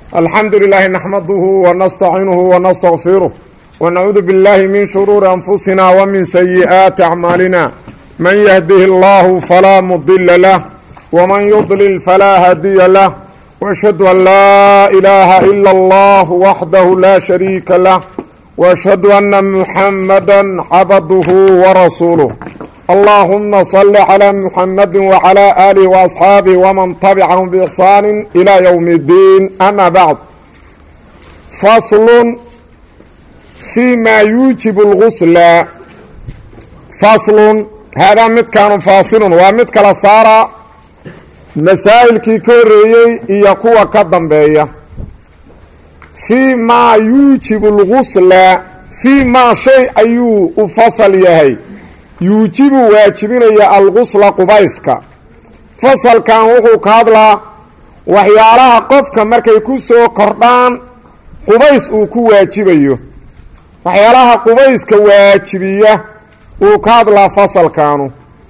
الحمد لله نحمده ونستعينه ونستغفره ونعوذ بالله من شرور أنفسنا ومن سيئات أعمالنا من يهده الله فلا مضل له ومن يضلل فلا هادي له وأشهد أن لا إله إلا الله وحده لا شريك له وأشهد أن محمدا عبده ورسوله اللهم صل على محمد وعلى آله وأصحابه ومن تبعهم بإحسان إلى يوم الدين أما بعد فصل فيما يوجب الغسل فصل هذا مد كان فاصل ومد كلا صار مسائل كوريي iyo kuwa ka dambeeya فيما يوجب الغسل فيما شيء ayuu u fasal yahay yuujibu waajibinaya algusla qubayska fasalkan wuxuu ka hadlaa waxyaalaha qofka markay ku soo kordhaan qubays uu ku waajibayo waxyaalaha qubayska waajibiya uu ka hadlaa fasalkaanu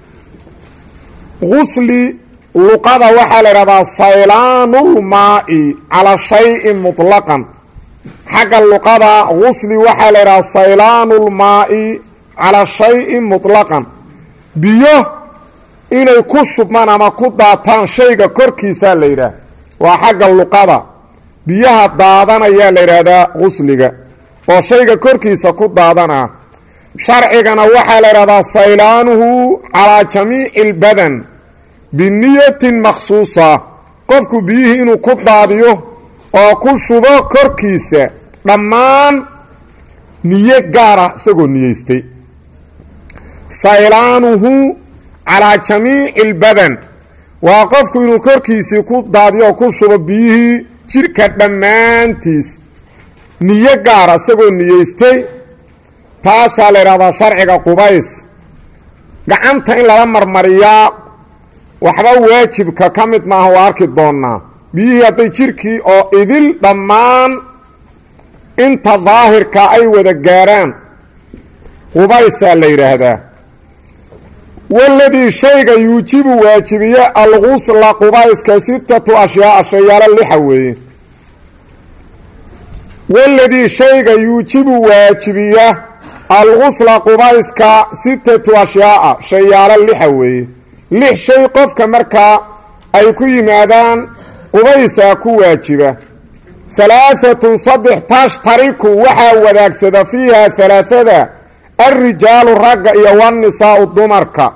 gusli luqada waxaa la idhahdaa saylaanulmaa'i calaa shayin mutlaqan xagga luqada gusli waxaa la idhahdaa saylaanulmaa'i calaa shayin mutlaqan biyo inay ku shubmaan ama ku daataan shayga korkiisaa la yidhaah waa xagga luqada biyaha daadanayaa la yidhaahdaa gusliga oo shayga korkiisa ku daadanaa sharcigana waxaa la yidhahdaa saylaanuhu calaa jamiici albadan biniyatin makhsuusa qofku biyihii inuu ku daadiyo oo ku shubo korkiisa dhammaan niyo gaara isagoo niyeystay saylaanuhu calaa jamiici albadan waa qofku inuu korkiisii ku daadiyo oo ku shubo biyihii jidhka dhammaantiis niyo gaara isagoo niyeystay taasaa la yidhahdaa sharciga qubays gacanta in lala marmariyaa waxba waajibka ka mid maaha waa arki doonnaa biyihii hadday jidhkii oo idil dhammaan inta daahirka ay wada gaarhaan qubaysaa la yidhaahdaa waladii shayga yuujibu waajibiye algusla qubayska sittatu ashyaaa shayaalo lixa weeye waladii shayga yuujibu waajibiya algusla qubayska sittatu ashyaaa shayaalo lixa weeye lix shay qofka markaa ay ku yimaadaan qubaysaa ku waajiba halaaatun saddex tashtariku waxaa wadaagsada fiiha halaaada alrijaalu ragga iyo wannisaau dumarka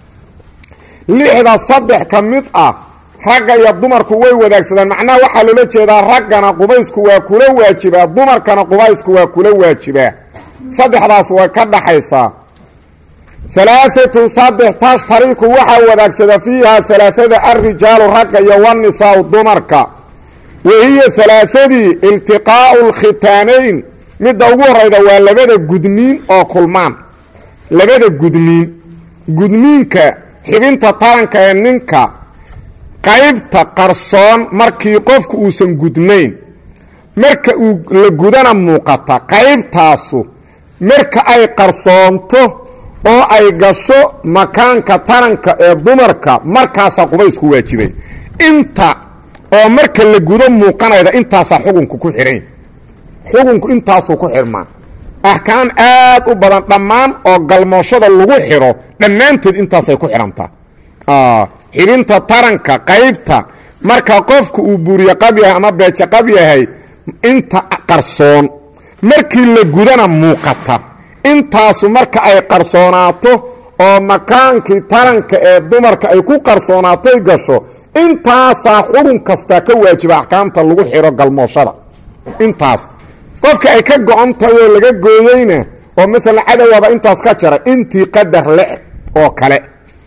lixda saddex ka mid ah ragga iyo dumarku way wadaagsadaan macnaha waxaa loola jeedaa raggana qubaysku waa kula waajibaa dumarkana qubaysku waa kula waajibaa saddexdaas way ka dhaxaysaa halaaatun saddex tashtariku waxaa wadaagsada fiiha halaaada alrijaalu ragga iyo wannisaau dumarka wa hiya halaaadii iltiqaa'u lkhitaanayn midda ugu horayda waa labada gudniin oo kulmaan labada gudniin gudniinka xibinta taranka ee ninka qaybta qarsoon markii qofku uusan gudnayn marka uu la gudana muuqata qaybtaasu marka ay qarsoonto oo ay gasho makaanka taranka ee dumarka markaasaa qubaysku waajibay inta oo marka la gudo muuqanayda intaasaa xukunku ku xidhan xukunku intaasuu ku xidhmaa axkaam aad u badan dhammaan oo galmooshada lagu xidho dhammaanteed intaasay ku xidhantaa xibinta taranka qaybta marka qofku uu buuriye qab yahay ama beeje qab yahay inta qarsoon markii la gudana muuqata intaasu marka ay qarsoonaato oo makaankii taranka ee dumarka ay ku qarsoonaatoy gasho intaasaa xukun kastaa ka waajiba axkaamta lagu xidho galmooshada intaas qofka ay ka go-on tahay oo laga gooyeyna oo maalan cadowaba intaas ka jaray intii qadar le-eg oo kale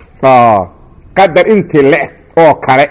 qadar intii le-eg oo kale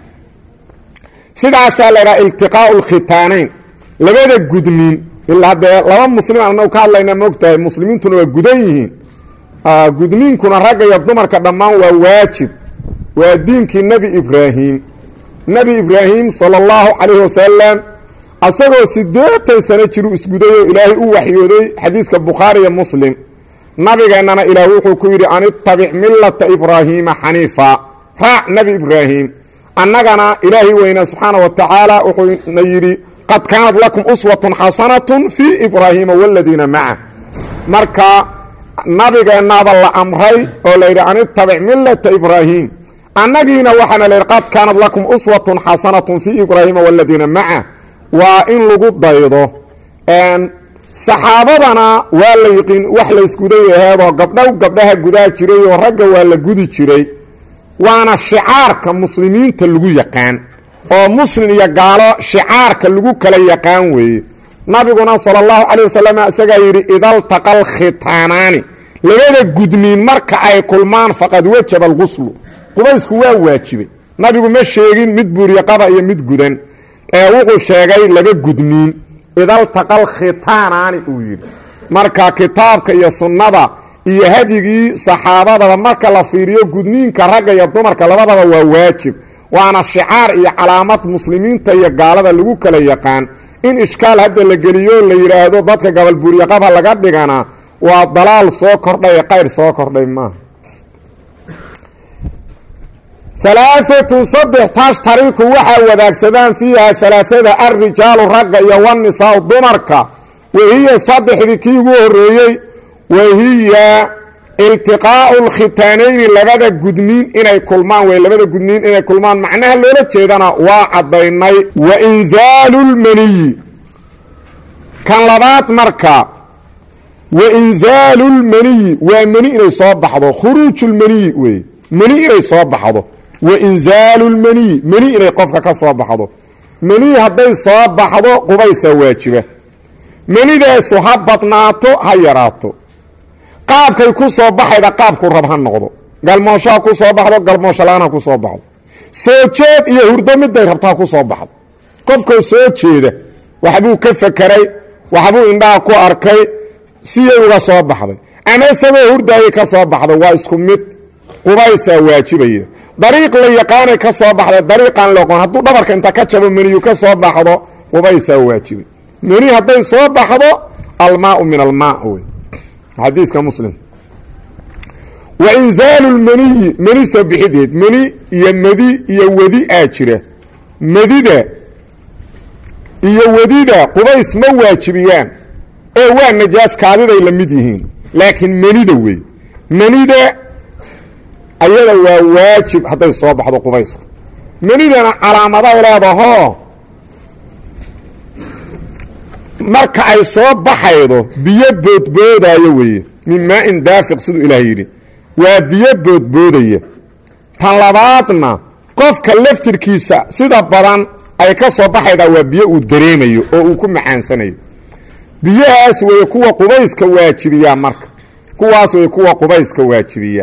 sidaasaa la idhaha iltiqaau lkhitaanayn labada gudniin ilaa dee laba muslim aan anagu ka hadlayna moogtahay muslimiintuna waa gudan yihiin gudniinkuna ragga iyo dumarka dhammaan waa waajib waa diinkii nebi ibraahim nebi ibraahim sala allahu calayhi wasalam asagoo siddeetan sano jiru isgudayoo ilaahay u waxyooday xadiiska bukhaari iyo muslim nabigeennana ilaah wuxuu ku yidhi an ittabic millata ibraahiima xaniifa raac nebi ibraahim annagana ilaahay weyne subxaana wa tacaala wuxuuna yidhi qad kaanat lakum uswatun xasanatun fii ibraahiima waladiina maca marka nabigeennaaba la amray oo layidhi an itabic millata ibraahim annagiina waxaana la yidhi qad kaanat lakum uswatun xasanatun fii ibraahiima waladiina maca waa in lagu daydo saxaabadana waa la yiqiin wax laysguday aheedoo gabdhow gabdhaha gudaa jiray oo ragga waa la gudi jiray waana shicaarka muslimiinta lagu yaqaan oo muslim iyo gaalo shicaarka lagu kala yaqaan weeye nabiguna sala allahu calay wasalam isagaa yidhi idaltaqal khitaanaani labada gudniin marka ay kulmaan faqad wajaba alguslu qubaysku waa waajibay nabigu ma sheegin mid buuryaqaba iyo mid gudan ee wuxuu sheegay laba gudniin idaltaqal khitaanaani uu yidhi marka kitaabka iyo sunnada iyo hadyigii saxaabadaba marka la fiiriyo gudniinka ragga iyo dumarka labadaba waa waajib waana shicaar iyo calaamad muslimiinta iyo gaalada lagu kala yaqaan in ishkaal hadda la geliyo la yidhaahdo dadka gabalbuuryaqaba laga dhigana waa dalaal soo kordhay qayr soo kordhay maaha alaaatun saddex tashtariku waxaa wadaagsadaan fiiha alaaada alrijaalu ragga iyo wanisaau dumarka wahiya saddexdii kii ugu horeeyey wahiya iltiqaau lkhitaanayni labada gudniin inay kulmaan wey labada gudniin inay kulmaan macnaha loola jeedana waa caddaynay wa inzaalu lmaniyi kan labaad marka wa inzaalu lmaniyi waa meni inay soo baxdo khuruuju lmaniyi wey meni inay soo baxdo wa inzaalu lmaniyi meni inay qofka ka soo baxdo meni hadday soo baxdo qubaysaa waajiba menidaasu ha badnaato ha yaraato qaabkay ku soo baxayda qaabku rab ha noqdo galmoosho ha ku soo baxdo galmoosho la-aan ha ku soo baxdo soo jeed iyo hurdo miday rabto ha ku soo baxdo qofkoo soo jeeda waxbuu ka fakeray waxbuu indhaha ku arkay siyay uga soo baxday ama isagoo hurdaayay ka soo baxday waa isku mid qubaysaa waajibaya dariiq la yaqaanay ka soo baxday dariiqaan loqon hadduu dhabarka inta ka jabo meniyu ka soo baxdo qubaysaa waajibay meni hadday soo baxdo almaau min almaa wey xadiiska muslim wa inzaalu lmaniyi meni soo bixideed meni iyo medi iyo wedi aa jira medida iyo wedida qubays ma waajibiyaan ee waa najaas kaadiday la mid yihiin laakiin menida wey menida ayada waa waajib hadday soo baxdo qubaysku menidana calaamaday leedahoo marka ay soo baxaydo biyo boodboodaayo weeye min maa-in daafiq siduu ilaah yidhi waa biyo boodboodaya tan labaadna qofka laftirkiisa sida badan ay ka soo baxaydaa waa biyo uu dareemayo oo uu ku macaansanayo biyahaas weeye kuwa qubayska waajibiyaa marka kuwaas weeye kuwa qubayska waajibiyaa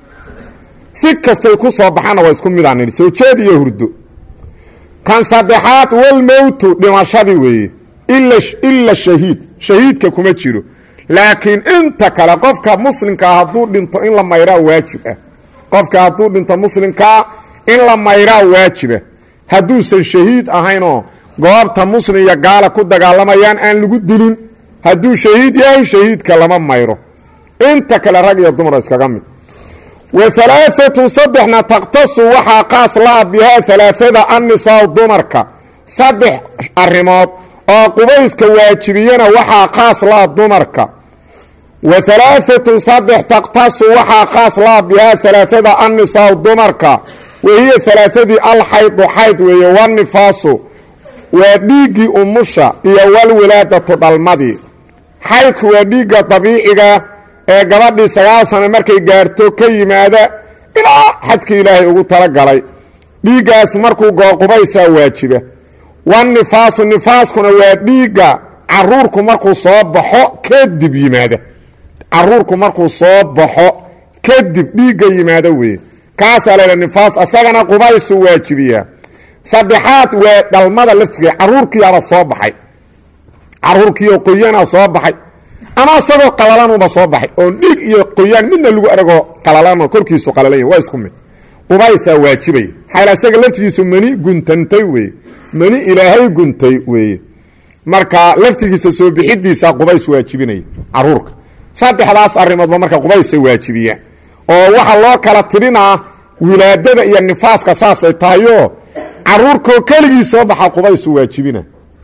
si kastay ku soo baxaanna waa isku midaan nidhi soo jeed iyo hurdo kan saddexaad walmowtu dhimashadii weeye ila shahiid shahiidka kuma jiro laakiin inta kale qofka muslimkaa hadduu dhinto in la mayraa waajib ah qofka hadduu dhinto muslimkaa in la mayraa waajiba hadduusan shahiid ahaynoo goobta muslim iyo gaala ku dagaalamayaan aan lagu dilin hadduu shahiid yahay shahiidka lama mayro inta kale rag iyo dumar iskaga mid wa alaaatun saddexna takhtasu waxaa qaas la-a bihaa alaaada annisaa dumarka saddex arrimood oo qubayska waajibiyana waxaa qaas la-a dumarka wa alaaatun saddex takhtasu waxaa qaas la-a bihaa alaaada annisaa dumarka wahiya alaaadii alxaydu xayd weeye wanifaasu waa dhiiggii umusha iyo walwilaadatu dhalmadii xaydku waa dhiigga dabiiciga ee gabadhii sagaal sano markay gaarto ka yimaada ilaa xadkii ilaahay ugu talagalay dhiiggaas markuu goo qubaysaa waajiba wanifaasu nifaaskuna waa dhiigga caruurku markuu soo baxo kadib yimaada caruurku markuu soo baxo kadib dhiigga yimaado weeye kaasaa laydha nifaas asagana qubaysu waajibiyaa saddexaad waa dhalmada laftigeed caruurkiiaba soo baxay caruurkiioo qoyaana soo baxay ama isagoo qalalanuba soo baxay oon dhiig iyo qoyaan midna lagu aragoo qalalano korkiisu qalalanya waa isku mid qubaysaa waajibaya xayla isaga laftigiisu mani guntantay weeye mani ilaahay guntay weeye marka laftigiisa soo bixidiisa qubays waajibinaya caruurka saddexdaas arrimoodba marka qubaysa waajibiyaan oo waxaa loo kala tirinaa wilaadada iyo nifaaska saasay tahayoo caruurkoo keligii soo baxa qubaysu waajibina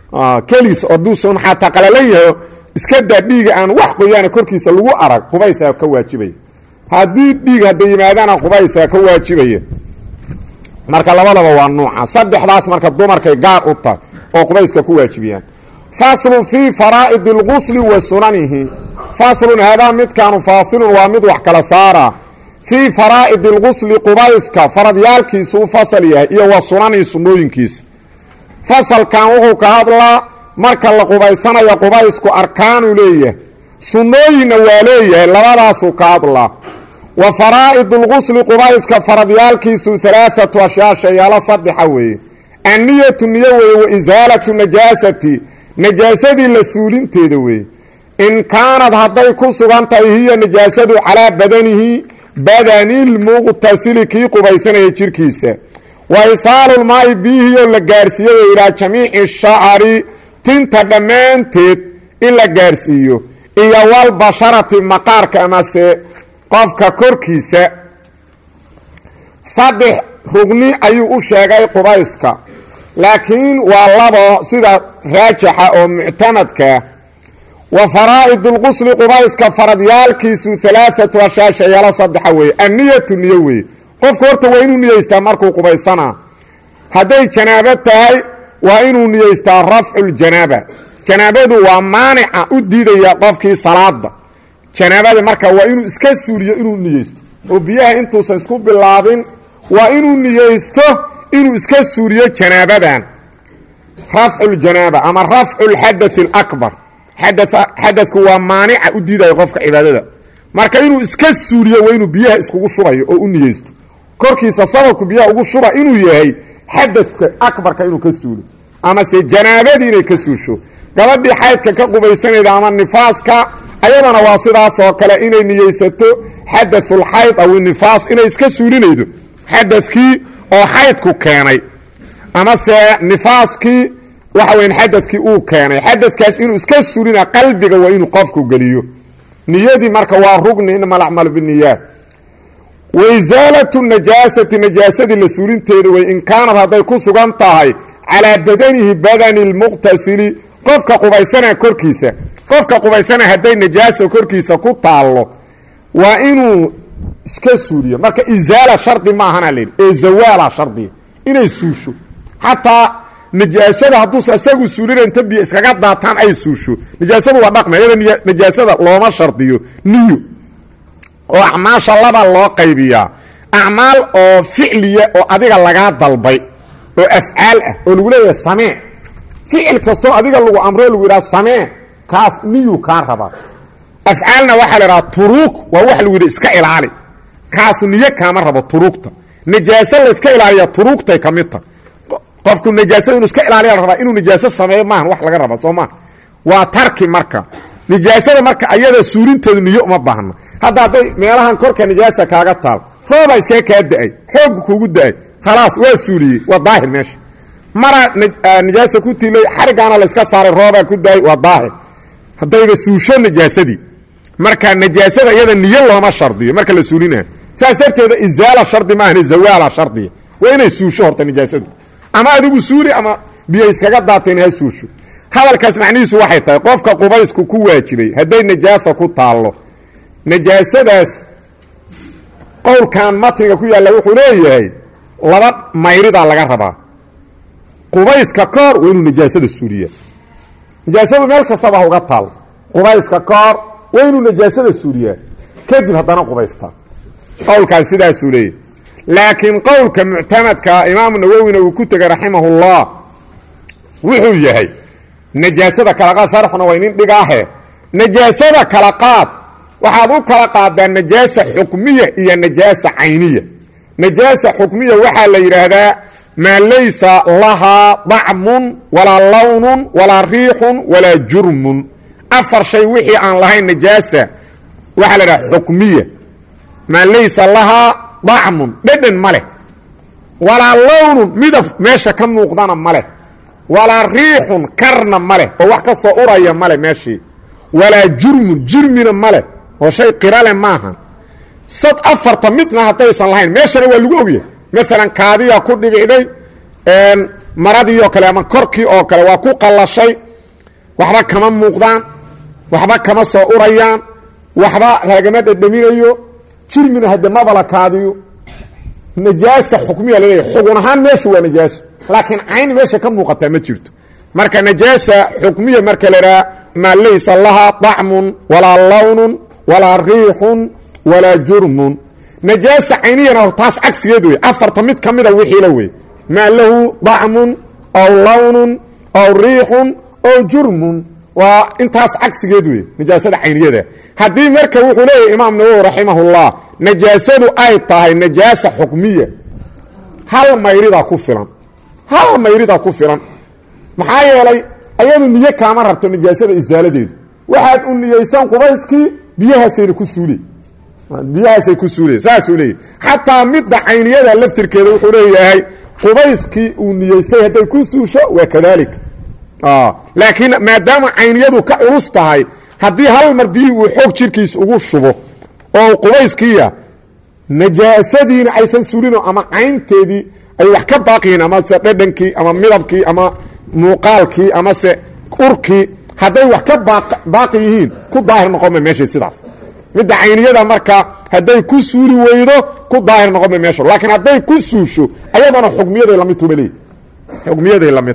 keliis haduusan xataa qalalan yahay iska daa dhiiga aan wax qoyaana korkiisa lagu arag qubaysaa ka waajibaya haddii dhiig hadday yimaadaana qubaysaa ka waajibaya marka labadaba waa nuuca saddexdaas marka dumarkay gaar u tahay oo qubayska ku waajibiyaan faslun fii faraa'id اlgusli wa sunanihi faslun haadaa midkaanu faasilun waa mid wax kala saara fii faraa'id اlgusli qubayska faradyaalkiisu u fasal yahay iyo wa sunanihi sunnooyinkiisa fasalkan wuxuu ka hadlaa marka la qubaysanayo qubaysku arkaanuu leeyahay sunnooyinna waa leeyahay labadaasuu ka hadlaa wa faraa'id اlgusli qubayska faradyaalkiisu alaaatu ashyaa shayaalo saddexa weeye anniyatu niyo weeye wa isaalatu najaasati najaasadii la suulinteeda weeye in kaanad hadday ku sugan tahay hiya najaasadu calaa badanihi badanilmuqtasili kii qubaysanaya jirkiisa wa isaalulmaa'i biihiyoo la gaarsiiyo way ilaa jamiici shacari tinta dhammaanteed in la gaarsiiyo iyo walbasharati maqaarka amase qofka korkiisa saddex rugni ayuu u sheegay qubayska laakiin waa labo sida raajaxa oo muctamadkaa wa faraa'id اlqusli qubayska faradyaalkiisu alaaatu ashyaa shayaalo saddexa weeye anniyatu niyo weeye qofku horta waa inuu niyeystaa markuu qubaysanaa hadday janaabo tahay waa inuu niyeystaa rafcu ljanaaba janaabadu waa maanica u diidaya qofkii salaada janaabada marka waa inuu iska suuliyo inuu niyeysto oo biyaha intuusan isku bilaabin waa inuu niyeysto inuu iska suuliyo janaabadan rafcu ljanaaba ama rafcu lxadaث اlakbar xadadku waa maanica u diidaya qofka cibaadada marka inuu iska suuliyo waa inuu biyaha iskugu shubayo oo u niyeysto korkiisa sababku biyaha ugu shuba inuu yahay xadadka akbarka inuu ka suulo amase janaabadii inay ka suusho gabadhii xaydka ka qubaysanayda ama nifaaska ayadana waa sidaas oo kale inay niyeysato xadaثulxayd aw nifaas inay iska suulinaydo xadadkii oo xaydku keenay amase nifaaskii waxa weya xadadkii uu keenay xadadkaas inuu iska suulina qalbiga waa inuu qofku geliyo niyadii marka waa rugni inama alacmalu biniyaat waisaalatu najaasati najaasadii la suulinteeda way in kaanad hadday ku sugan tahay calaa badanihi badani lmuqtasili qofka qubaysana korkiisa qofka qubaysana hadday najaasa korkiisa ku taallo waa inuu iska suuliyo marka isaala shardi maahana layidhi ee zawaala shardiya inay suusho xataa najaasada hadduusa isagu suulina inta biyo iskaga daataan ay suusho najaasadu waa dhaqmi iyada najaasada looma shardiyo niyo oo acmaasha laba loo qaybiyaa acmaal oo ficliya oo adiga lagaa dalbay oo afcaal ah oo lagu leeyahay samee ficil kastoo adiga lagu amro lagu yidhaha samee kaas niyuu kaa rabaa afcaalna waxaa la idhaha turuug waa wax lagu yidhi iska ilaali kaasu niyo kaama rabo turuugta najaaso layska ilaaliya turuugtay ka mid ta qofku najaasada inuu iska ilaaliya la rabaa inuu najaaso sameeyo maahan wax laga raba soo maa waa tarki marka nijaasada marka ayada suurinteedu niyo uma baahna hadda hadday meelahan korka nijaasa kaaga taal roobaa iskaga kaa da-ay xoogga kuugu da-ay khalaas waa suuliyey waa daahir meesha mara nijaasa ku tilay xarigaana layska saaray roobaa ku daayay waa daahir haddayba suusho najaasadii marka najaasada iyada niyo looma shardiyo marka la suulinayo saas darteeda isaala shardi maahane zawaala shardiya waa inay suusho horta nijaasadu ama adigu suuli ama biyo iskaga daateen ha suusho hadalkaas macnihiisu waxay tahay qofka qubaysku ku waajibay hadday najaasa ku taallo najaasadaas qowlkan matniga ku yaalla wuxuu leeyahay laba mayridaa laga rabaa qubayska ka hor waa inuu najaasada suuliya najaasadu meel kastaba ha uga taal qubayska ka hor waa inuu najaasada suuliyaa kadib haddana qubaystaa qowlkan sidaasuu leeyahy laakiin qowlka muctamadkaa imaamu nawowina uu ku tegay raximahullah wuxuu yahay najaasada kala qaad sharxuna waa inin dhigaahe najaasada kala qaad waxaad u kala qaadaa najaasa xukmiya iyo najaasa cayniya najaasa xukmiya waxaa la yidhaahdaa maa laysa lahaa dacmun walaa lawnun walaa riixun walaa jurmun afar shay wixii aan lahayn najaasa waxaa la idhaha xukmiya maa laysa lahaa dacmun dhedhan ma leh walaa lawnun midab meesha ka muuqdana ma leh walaa riixun karna ma leh oo wax ka soo uraya male meeshii walaa jurmun jirmina ma leh oo shay qirale maaha sad afarta midna haddaysan lahayn meeshana waa lagu ogyahay maalan kaadiyaa ku dhibicday maradii oo kale ama korkii oo kale waa ku qallashay waxba kama muuqdaan waxba kama soo urayaan waxba lagama dhedhaminayo jirmina hadde mabalakaadiyo najaasa xukmiya laleeyahy xugun ahaan meeshu waa najaaso laakiin cayn meesha ka muuqataa ma jirto marka najaasa xukmiya marka la idhaha maa laysa lahaa طacmun walaa lawnun walaa riixun walaa jurmun najaasa cayniyana taas cagsigeed wey afarta mid ka mida wixiila wey maa lahu طacmun aw lawnun aw riixun aw jurmun waa intaas cagsigeed wey najaasada cayniyada haddii marka wuxuu leeyahy imaam nawowi raximahullah najaasadu ay tahay najaasa xukmiya hal mayridaa ku filan hal mayridaa ku filan maxaa yeelay ayadu niyo kaama rabto najaasada isaaladeedu waxaad u niyeysan qubayskii biyahaasayna ku suule biyahaasay ku suuleen saasuu leeyahy xataa midda cayniyada laftirkeeda wuxuu leeyahay qubayskii uu niyeystay hadday ku suusho waa kadalik laakiin maadaama cayniyadu ka culus tahay haddii hal mar biyihii uu xoog jirkiis ugu shubo oo qubayskiiya najaasadiina aysan suulino ama caynteedii ay wax ka baaqiyiin amase dhedhankii ama midabkii ama muuqaalkii amase urkii hadday wax ka baaqi yihiin ku daahir noqonma meeshay sidaas midda cayniyada marka hadday ku suuli weydo ku daahir noqonma meesha laakiin hadday ku suusho ayadana xukmiyaday lamid tuba leey xukmiyaday lamid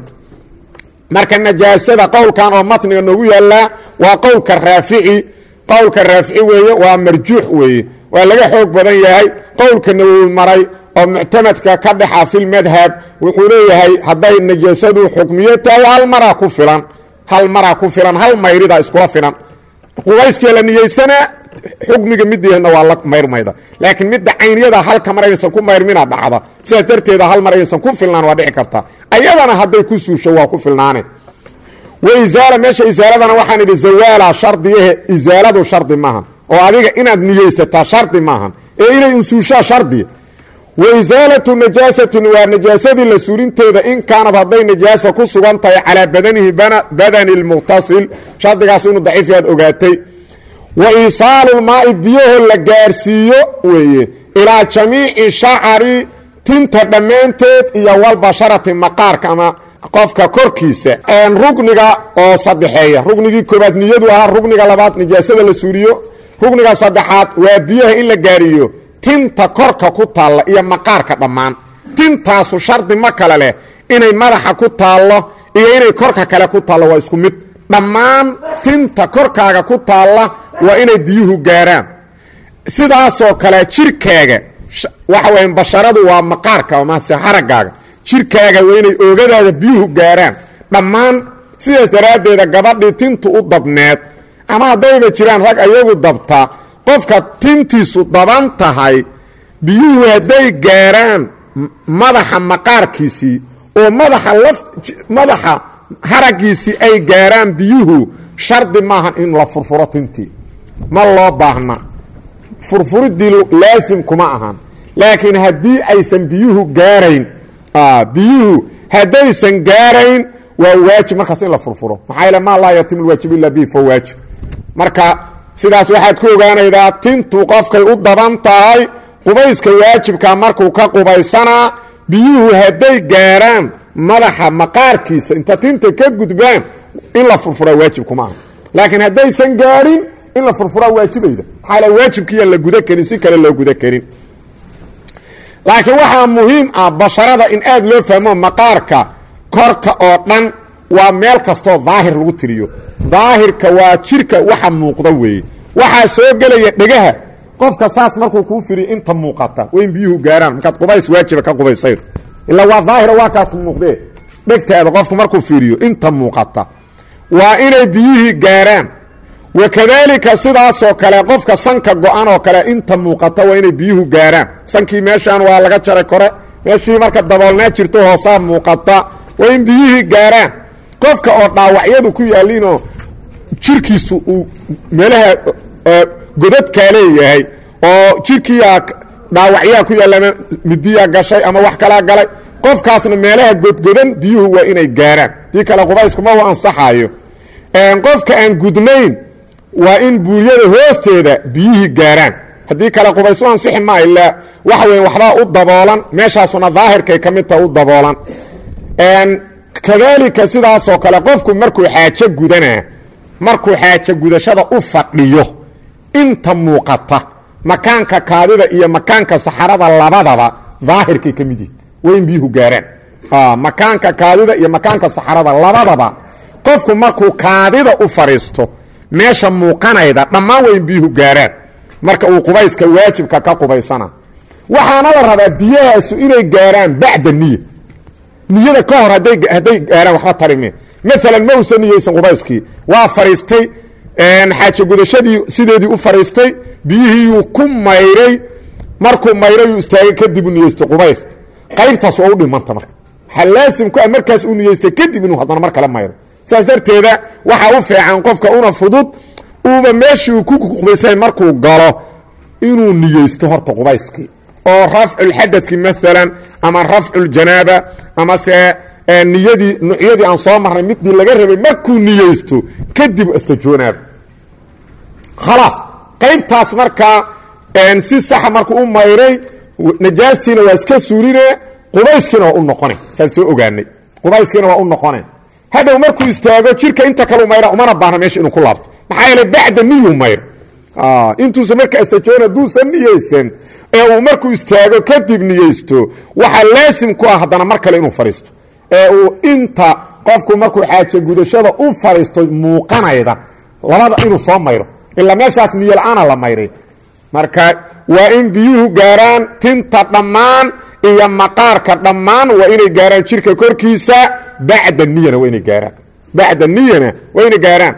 marka najaasada qowlkan oo matniga noogu yaallaa waa qowlka raafici qowlka raafici weeye waa marjuux weeye waa laga xoog badan yahay qowlka nawowi maray oo muctamadka ka dhexa filmadhab wuxuu leeyahay hadday najaasadu xukmiyo tahay hal maraa ku filan hal maraa ku filan hal mayrida iskula filan qubayskii la niyeysanaa xukmiga mideedna waa la mayrmayda laakiin midda cayniyada halka mar aysan ku mayrmina dhacda sidaas darteeda hal mar aysan ku filnaan waa dhici karta ayadana hadday ku suusho waa ku filnaane waisaala meesha isaaladana waxaan idhi zawaala shardiyahe isaaladu shardi maahan oo adiga inaad niyeysataa shardi maahan ee inay usuushaa shardiya waisaalatu najaasatin waa najaasadii la suulinteeda in kaanad hadday najaasa ku sugan tahay calaa badanihi badani lmuqtasil shardigaas inuu daciif yaad ogaatay wa iisaalulmaai biyahoo la gaarsiiyo weeye ilaa jamiici shacari tinta dhammaanteed iyo walbasharati maqaarka ama qofka korkiisa rugniga oo saddexeeya rugnigii koobaad niyadu ahaa rugniga labaad nijaasada la suuliyo rugniga saddexaad waa biyaha in la gaariyo tinta korka ku taalla iyo maqaarka dhammaan tintaasu shardi ma kale leh inay madaxa ku taallo iyo inay korka kale ku taallo waa isku mid dhammaan tinta korkaaga ku taalla waa inay biyuhu gaaraan sidaasoo kale jirkaaga waxa weya basharadu waa maqaarka mase haraggaaga jirkaaga waa inay oogadaada biyuhu gaaraan dhammaan sidaas daraaddeeda gabadhii tintu u dabneed ama haddayba jiraan rag ayagu dabta qofka tintiisu daban tahay biyuhu hadday gaaraan madaxa maqaarkiisii oo madaxa laf madaxa haraggiisii ay gaaraan biyuhu shardi maahan in la furfuro tintii ma loo baahna furfuriddii laasim kuma ahan laakiin haddii aysan biyuhu gaarayn biyuhu haddaysan gaarayn waa waajib markaas in la furfuro maxaa yaele maa laa yatimu lwaajib illa bihi fa waajib marka sidaas waxaad ku ogaanaydaa tintu qofkay u daban tahay qubayska waajibka markuu ka qubaysanaa biyuhu hadday gaaraan madaxa maqaarkiisa inta tinta ka gudbaan in la furfuraa waajib kuma aha laakiin haddaysan gaarin in la furfuraa waajibayda maxaa l waajibkiiyaan la guda karin si kale loo guda karin laakiin waxaa muhiim ah basharada in aad loo fahmo maqaarka korka oo dhan waa meel kastoo daahir lagu tiriyo daahirka waa jirka waxa muuqda weeye waxaa soo gelaya dhegaha qofka saas markuu kuu firiyo inta muuqata waa in biyuhu gaaraan markaad qubays waajiba ka qubaysaydo ilaa waa daahira waa kaas muuqdee dhegtaada qofku markuu fiiriyo inta muuqata waa inay biyihii gaaraan wakadaalika sidaasoo kale qofka sanka go-an oo kale inta muuqata waa inay biyuhu gaaraan sankii meeshaan waa laga jaray kore meeshii marka daboolnaa jirto hoosaa muuqata waa in biyihii gaaraan qofka oo dhaawacyadu ku yaalliinoo jirkiisu uu meelaha godadkaa leeyahay oo jirkiiyaa dhaawacyaa ku yaalla ama midiyaa gashay ama wax kalaa galay qofkaasna meelaha godgodan biyuhu waa inay gaaraan dii kale qubayskuma u ansaxaayo qofka aan gudnayn waa in buuryada hoosteeda biyihii gaaraan haddii kale qubays u ansixi maa ilaa waxa weya waxbaa u daboolan meeshaasuna daahirkay ka mid taha u daboolan kadaalika sidaasoo kale qofku markuu xaajo gudanaa markuu xaajo gudashada u fadhiyo inta muuqata makaanka kaadida iyo makaanka saxarada labadaba daahirkay ka mid yihin waa in biyuhu gaaraan makaanka kaadida iyo makaanka saxarada labadaba qofku markuu kaadida u fadhiisto meesha muuqanayda dhammaan waa in biyuhu gaaraan marka uu qubayska waajibka ka qubaysana waxaana la rabaa biyahaasu inay gaaraan bacda niya niyada ka hor hadday gaaraan waxba tarime maalan ma usan niyeysan qubayskii waa fadhiistay xaajo gudashadii sideedii u fadhiistay biyihiiyuu ku mayray markuu mayrayuu istaagay kadib u niyeystay qubays qaybtaas waa u dhimanta marka waxaa laasim ku ah markaas uu niyeystay kadib inuu haddana mar kale mayro saas darteeda waxaa u fiican qofka una fudud uuba meeshii uu ku qubaysay markuu galo inuu niyeysto horta qubayskii oo rafculxadadki maalan ama rafculjanaaba ama se niyadii nucyadii aan soo marnay midii laga rabay markuu niyeysto kadib astajoonaaba khalaas qaybtaas markaa si saxa markuu u mayray najaastiina waa iska suuline qubayskiina waa u noqone saan soo ogaanay qubayskiina waa u noqone hadhow markuu istaago jirka inta kalu mayra umana baahna meesha inuu ku laabto maxaa yeele bacda niyuu mayr intuusa marka astajoon hadduusan niyeysan ee uu markuu istaago kadib niyeysto waxaa laasim ku ah haddana mar kale inuu fadhiisto ee uu inta qofku markuu xaajo gudashada u fadhiisto muuqanayda labada inuu soo mayro ilaa meeshaas niyo la-aana la mayray marka waa in biyuhu gaaraan tinta dhammaan iyo maqaarka dhammaan waa inay gaaraan jirka korkiisa bacda niyana waa inay gaaraan bacda niyana waa inay gaaraan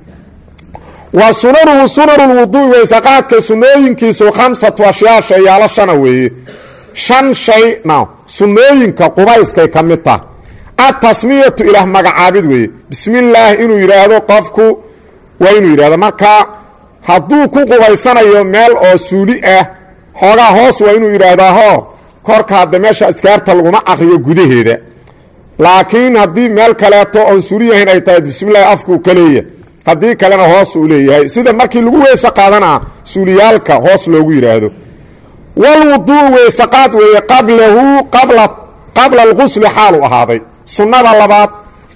wa sunanuhu sunanu lwuduui weysaqaadka sunooyinkiisu khamsatu ashyaa shayaalo shana weeye shan shay na sunooyinka qubayskay ka mid tah atasmiyatu ilaah magacaabid weeye bismi illaahi inuu yidhaahdo qofku waa inuu yidhahdo marka hadduu ku qubaysanayo meel oo suuli ah xoogaa hoos waa inuu yidhaahdaa ho korka hadda meesha iskaarta laguma akriyo gudaheeda laakiin haddii meel kaleeto oon suuli yahayn ay tahay bismillahi afkuu ka leeya haddii kalena hoos uu leeyahay sida markii lagu weyse qaadanaa suuliyaalka hoos loogu yidhaahdo walwuduu weysaqaad weeye qablahu qabla alqusli xaalu ahaaday sunnada labaad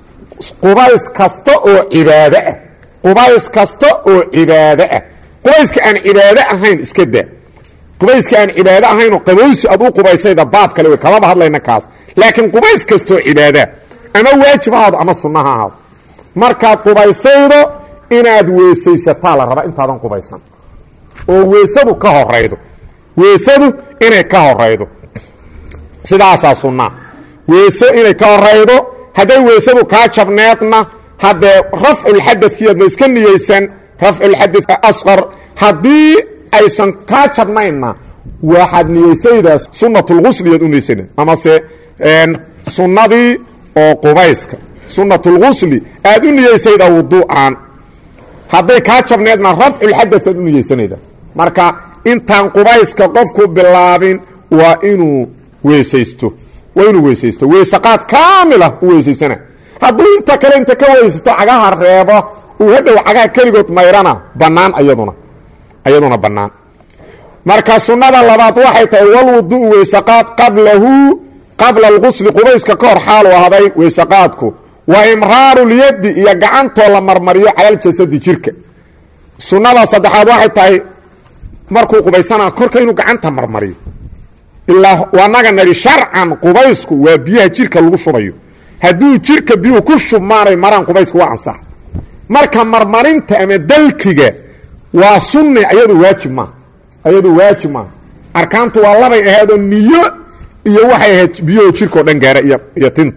qubays kasta oo cibaado ah qubays kasta oo cibaado ah qubayska aan cibaado ahayn iska daa qubayska aan cibaado ahaynoo qabowsi ad u qubaysayda baab kale wey kamaba hadlayna kaas laakiin qubays kastaoo cibaadaa ama waajib ha ahaado ama sunna ha ahaado markaad qubaysaydo inaad weesaysataa la rabaa intaadan qubaysan oo weesadu ka horaydo weesadu inay ka horaydo sidaasaa sunnaa weeso inay ka horaydo hadday weesadu kaa jabneedna haddee rafculxadadkiiadba iska niyeysan rafculxadad asqar haddii aysan kaa jabnaynna waxaad niyeysaydaa sunnatulgusliyaad u niyeysana amase sunnadii oo qubayska sunnatulgusli aad u niyeysaydaa wuduu'an hadday kaa jabneedna rafculxadad aad u niyeysanayda marka intaan qubayska qofku bilaabin waa inuu weesaysto waa inuu weesaysto weysaqaad kaamila u weysaysana hadduu inta kale inta ka weysaysto cagaha reebo uu hadhow cagaha keligood mayrana bannaan ayaduna ayaduna bannaan marka sunnada labaad waxay tahay walwudu'u weysaqaad qablahu qabla alqusli qubayska ka hor xaalu ahday weysaqaadku wa imraarulyaddi iyo gacantoo la marmariyo calaljasadi jirka sunnada saddexaad waxay tahay markuu qubaysana korka inuu gacanta marmariyo ilaa wanaga nari sharcan qubaysku waa biyaha jirka lagu shubayo hadduu jirka biyuhu ku shubmaanay maraan qubaysku waa ansax marka marmarinta ama dalkiga waa sunni ayadu waajib maaha ayadu waajib maaha arkaantu waa labay ahaydoo niyo iyo waxay ahayd biyahoo jirkao dhan gaara iyo tinta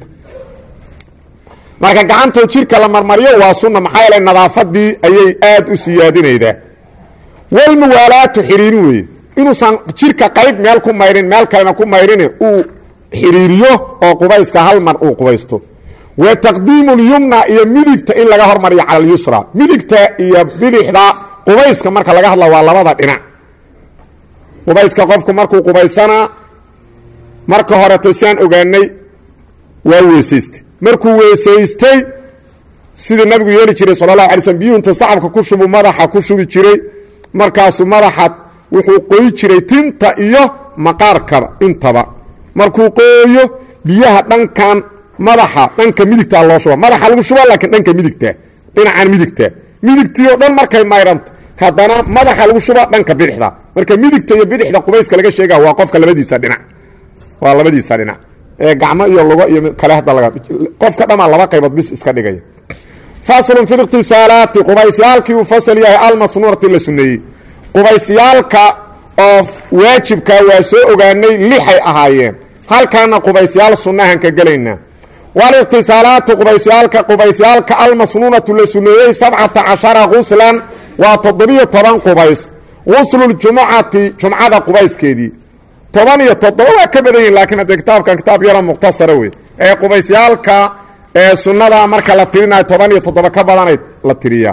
marka gacantoo jirka la marmariyo waa sunna maxaa yeele nadaafadii ayay aad u siyaadinaydaa walmuwaalaatu xiriirin weeye inuusan jirka qayb meel ku mayrin meel kalena ku mayrin uu xiriiriyo oo qubayska hal mar uu qubaysto wa taqdiimu lyumna iyo midigta in laga hormariyo cala alyusra midigta iyo bidixda qubayska marka laga hadla waa labada dhinac qubayska qofku markuu qubaysanaa marka horeto siaan ogaanay waa weesaystay markuu weesaystay sidii nabigu yeeli jiray sala allahu alay slm biyuhu inta sacabka ku shubu madaxa ku shubi jiray markaasuu madaxa wuxuu qoyi jiray tinta iyo maqaarkaba intaba markuu qooyo biyaha dhankan madaxa dhanka midigtaa loo shuba madaxa lagu shuba laakiin dhanka midigta dhinacan midigta midigtii oo dhan markay mayranto haddana madaxa lagu shuba dhanka bidixda marka midigta iyo bidixda qubayska laga sheega waa qofka labadiisa dhinac waa labadiisa dhinac ee gacmo iyo lugo iyo kale hadda laga qofka dhamaa laba qaybood bis iska dhigaya faslun fi ikhtisaalaati qubaysyaalkii uu fasal yahay almasnuurati la suneeyey qubaysyaalka oo waajibka waa soo ogaanay lixay ahaayeen halkaana qubaysyaal sunnahan ka gelaynaa walikhtisaalaatu qubaysyaalka qubaysyaalka almasnuunatu la suneeyey sabcata cashara guslan waa toddobiyo toban qubays gusluljumucati jumcada qubayskeedii toban iyo toddoba waa ka badan yihin laakiin haddee kitaabkan kitaab yaro mukhtasara wey ee qubaysyaalka ee sunnada marka la tirinayo toban iyo toddoba ka badanay la tiriyaa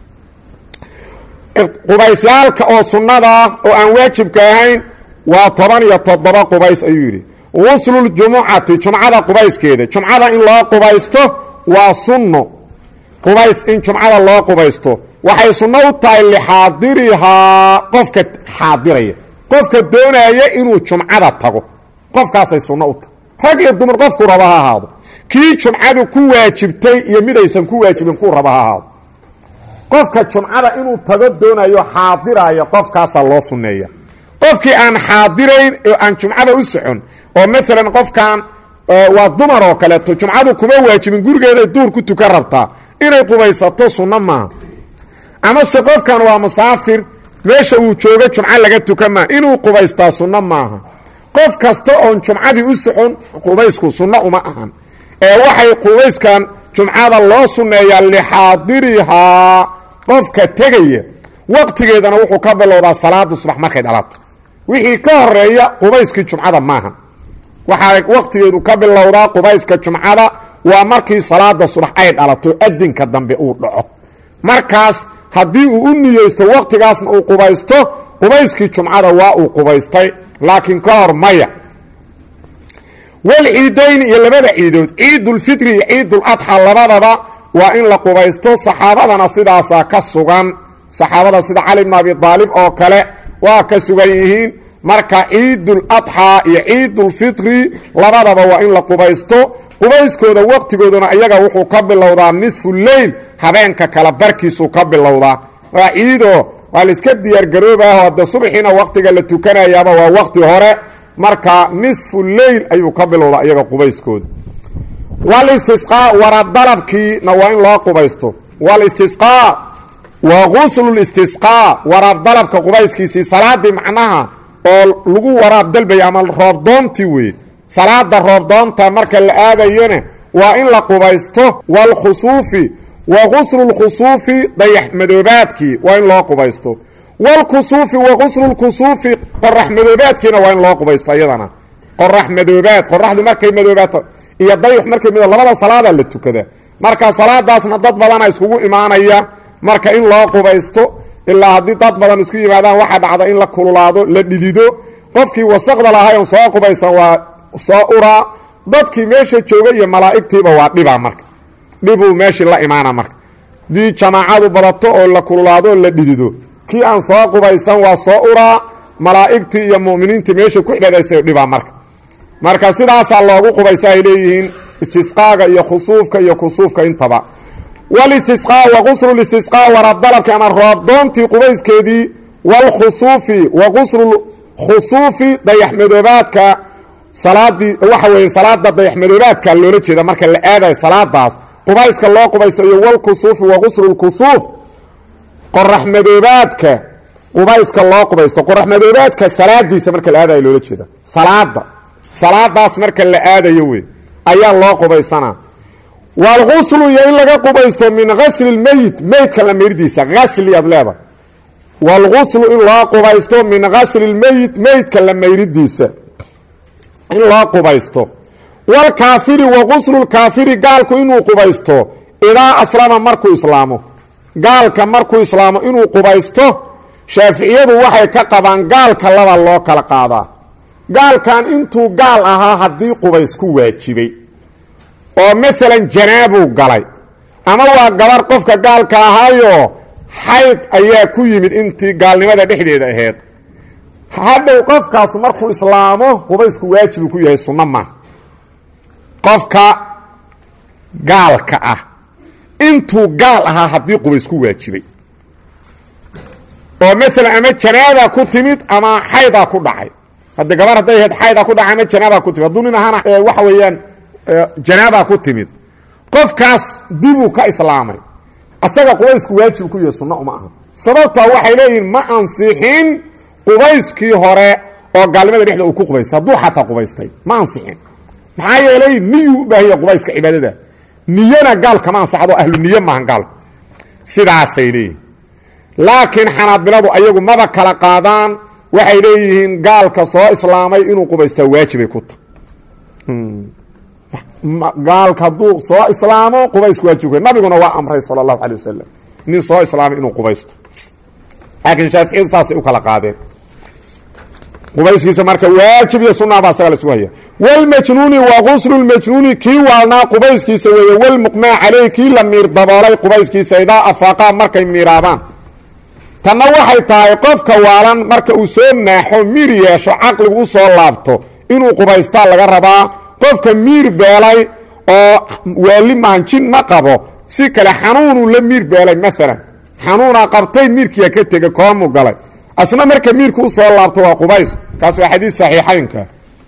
qubaysyaalka oo sunnada oo aan waajibka ahayn waa toban iyo toddoba qubays ayuu yidhi gusluljumucati jumcada qubayskeeda jumcada in loo qubaysto waa sunno qubays in jumcada loo qubaysto waxay sunno u tahay lixaadirihaa qofka xaadiraya qofka doonaya inuu jumcada tago qofkaasay sunno u tahay rag iyo dumar qofku raba ha ahaado kii jumcadu ku waajibtay iyo midaysan ku waajibin kuu raba ha ahaado qofka jumcada inuu tago doonayo xaadiraayo qofkaasaa loo sunneeya qofkii aan xaadirayn oo aan jumcada u socon oo maalan qofkan waa dumar oo kaleeto jumcadu kuma waajibin gurigeeday duur ku tukan rabtaa inay qubaysato sunno maaha amase qofkan waa musaafir meesha uu joogo jumco laga tukan maaha inuu qubaystaa sunno maaha qof kasta oon jumcadii u socon qubaysku sunno uma ahan ee waxay qubayskan jumcada loo sunneeyaa lixaadirihaa qofka tegaya waqtigeedana wuxuu ka bilowdaa salaada subax markay dhalato wixii ka horeeya qubayskii jumcada maaha waxaa waqtigeedu ka bilowdaa qubayska jumcada waa markii salaada subax ay dhalato adinka dambe uu dhaco markaas haddii uu u niyeysto waqtigaasna uu qubaysto qubayskii jumcada waa uu qubaystay laakiin ka hor maya walciidayni iyo labada ciidood ciidulfitri iyo ciiduladxa labadaba waa in la qubaysto saxaabadana sidaasaa ka sugan saxaabada sida cali bn abi aalib oo kale waa ka sugan yihiin marka ciiduladxaa iyo ciidulfitri labadaba waa in la qubaysto qubayskooda waqtigooduna iyaga wuxuu ka bilowdaa nisfu leyl habeenka kala barkiisuu ka bilowdaa waa ciidoo waa laiska diyaargaroobaho hadde subaxiina waqtiga la tukanayaaba waa waqti hore marka nisfu leyl ayuu ka bilowdaa iyaga qubayskooda walistisqaa warabdalabkiina waa in loo qubaysto walistisqaa wa guslulistisqaa waraabdalabka qubayskiisii salaadii macnaha oo lagu waraab dalbaya ama roobdoontii weye salaada roobdoonta marka la aadayona waa in la qubaysto waalkhusuufi wa guslulkhusuufi dayax madoobaadkii waa in loo qubaysto waalkusuufi wa guslulkusuufi qorax madoobaadkiina waa in loo qubaysto iyadana qorax madoobaad qoraxdu markay madoobaato iyo dayax markay madoo labada salaadaa la tukada marka salaadaasna dad badana iskugu imaanaya marka in loo qubaysto ilaa haddii dad badan isku yimaadaan waxaa dhacda in la kululaado la dhidido qofkii wasaqda lahayn soo qubaysan waa soo uraa dadkii meesha jooga iyo malaa'igtiiba waa dhibaa marka dhibuu meeshii la imaana marka haddii jamaacadu badato oo la kululaado oo la dhidido kii aan soo qubaysan waa soo uraa malaa'igtii iyo mu'miniintii meesha ku xidhadaysa dhibaa marka marka sidaasaa loogu qubaysa ay leeyihiin istisqaaga iyo khusuufka iyo kusuufka intaba walistisqaa wa guslulistisqaa warabdalabki ama roobdoontii qubayskeedii waalkhusuufi wa guslulkhusuufi dayaxmadoobaadka salaadii waxa weeye salaada dayaxmadoobaadka loola jeeda marka la aadayo salaadaas qubayska loo qubayso iyo walkusuufi wa guslulkusuuf qorax madoobaadka qubayska loo qubaysto qorax madoobaadka salaadiisa marka la aadayo loola jeeda salaada salaadaas marka la aadayo wey ayaa loo qubaysanaa waalguslu iyo in laga qubaysto min gasli lmeyit meydka la mayridiisa gasli aad leedahay waalguslu in loo qubaysto min gasli lmeyit meydka la mayridiisa in loo qubaysto waalkaafiri wa guslulkaafiri gaalku inuu qubaysto idaa aslama markuu islaamo gaalka markuu islaamo inuu qubaysto shaaficiyadu waxay ka qabaan gaalka laba loo kala qaadaa gaalkan intuu gaal ahaa haddii qubays ku waajibay oo maalan janaabuu galay ama waa gabar qofka gaalka ahaayoo xayd ayaa ku yimid intii gaalnimada dhexdeeda ahayd hadhow qofkaas markuu islaamo qubaysku waajibuu ku yahay sunno maaha qofka gaalka ah intuu gaal ahaa haddii qubays ku waajibay oo maalan ama janaaba ku timid ama xaydaa ku dhacay hadda gabar hadday ahayd xaydaa ku dhacay ama janaabaa ku timid hadduu nin ahaana waxa weeyaan janaabaa ku timid qofkaas dibuu ka islaamay asaga qubaysku waajib ku yahay sunno uma aha sababtaa waxay leeyihiin ma ansixin qubayskii hore oo gaalnimada dhexda uu ku qubaystay hadduu xataa qubaystay ma ansixin maxaa yeelay niyuu u baahanya qubayska cibaadada niyana gaal kama ansaxdo ahlu niye maahan gaalku sidaasay leeyihin laakiin xanaabiladu ayagu maba kala qaadaan waxay leeyihiin gaalka soo islaamay inuu qubaystaa waajibay ku tahay gaalka hadduu soo islaamo qubaysku waajibku nabiguna waa amray sala allahu alay wasalam nin soo islaamay inuu qubaysto laakiin shaaficiyadu saasay u kala qaadeen qubayskiisa marka waajib iyo sunaa baa isaga la isku haya wlmajnuuni wa guslu lmajnuuni kii waalnaa qubayskiisa weeye walmuqmaa caleyh kii la miir daboolay qubayskiisa idaa afaaqaa markay miiraabaan tanna waxay tahay qofka waalan marka uu soo naaxo miir yeesho caqligu u soo laabto inuu qubaystaa laga rabaa qofka miir beelay oo waali maanjin ma qabo si kale xanuunuu la miir beelay maalan xanuunaa qabtay miirkiia ka tega koomu galay asna marka miirka u soo laabto waa qubays kaas waa xadiis saxiixaynka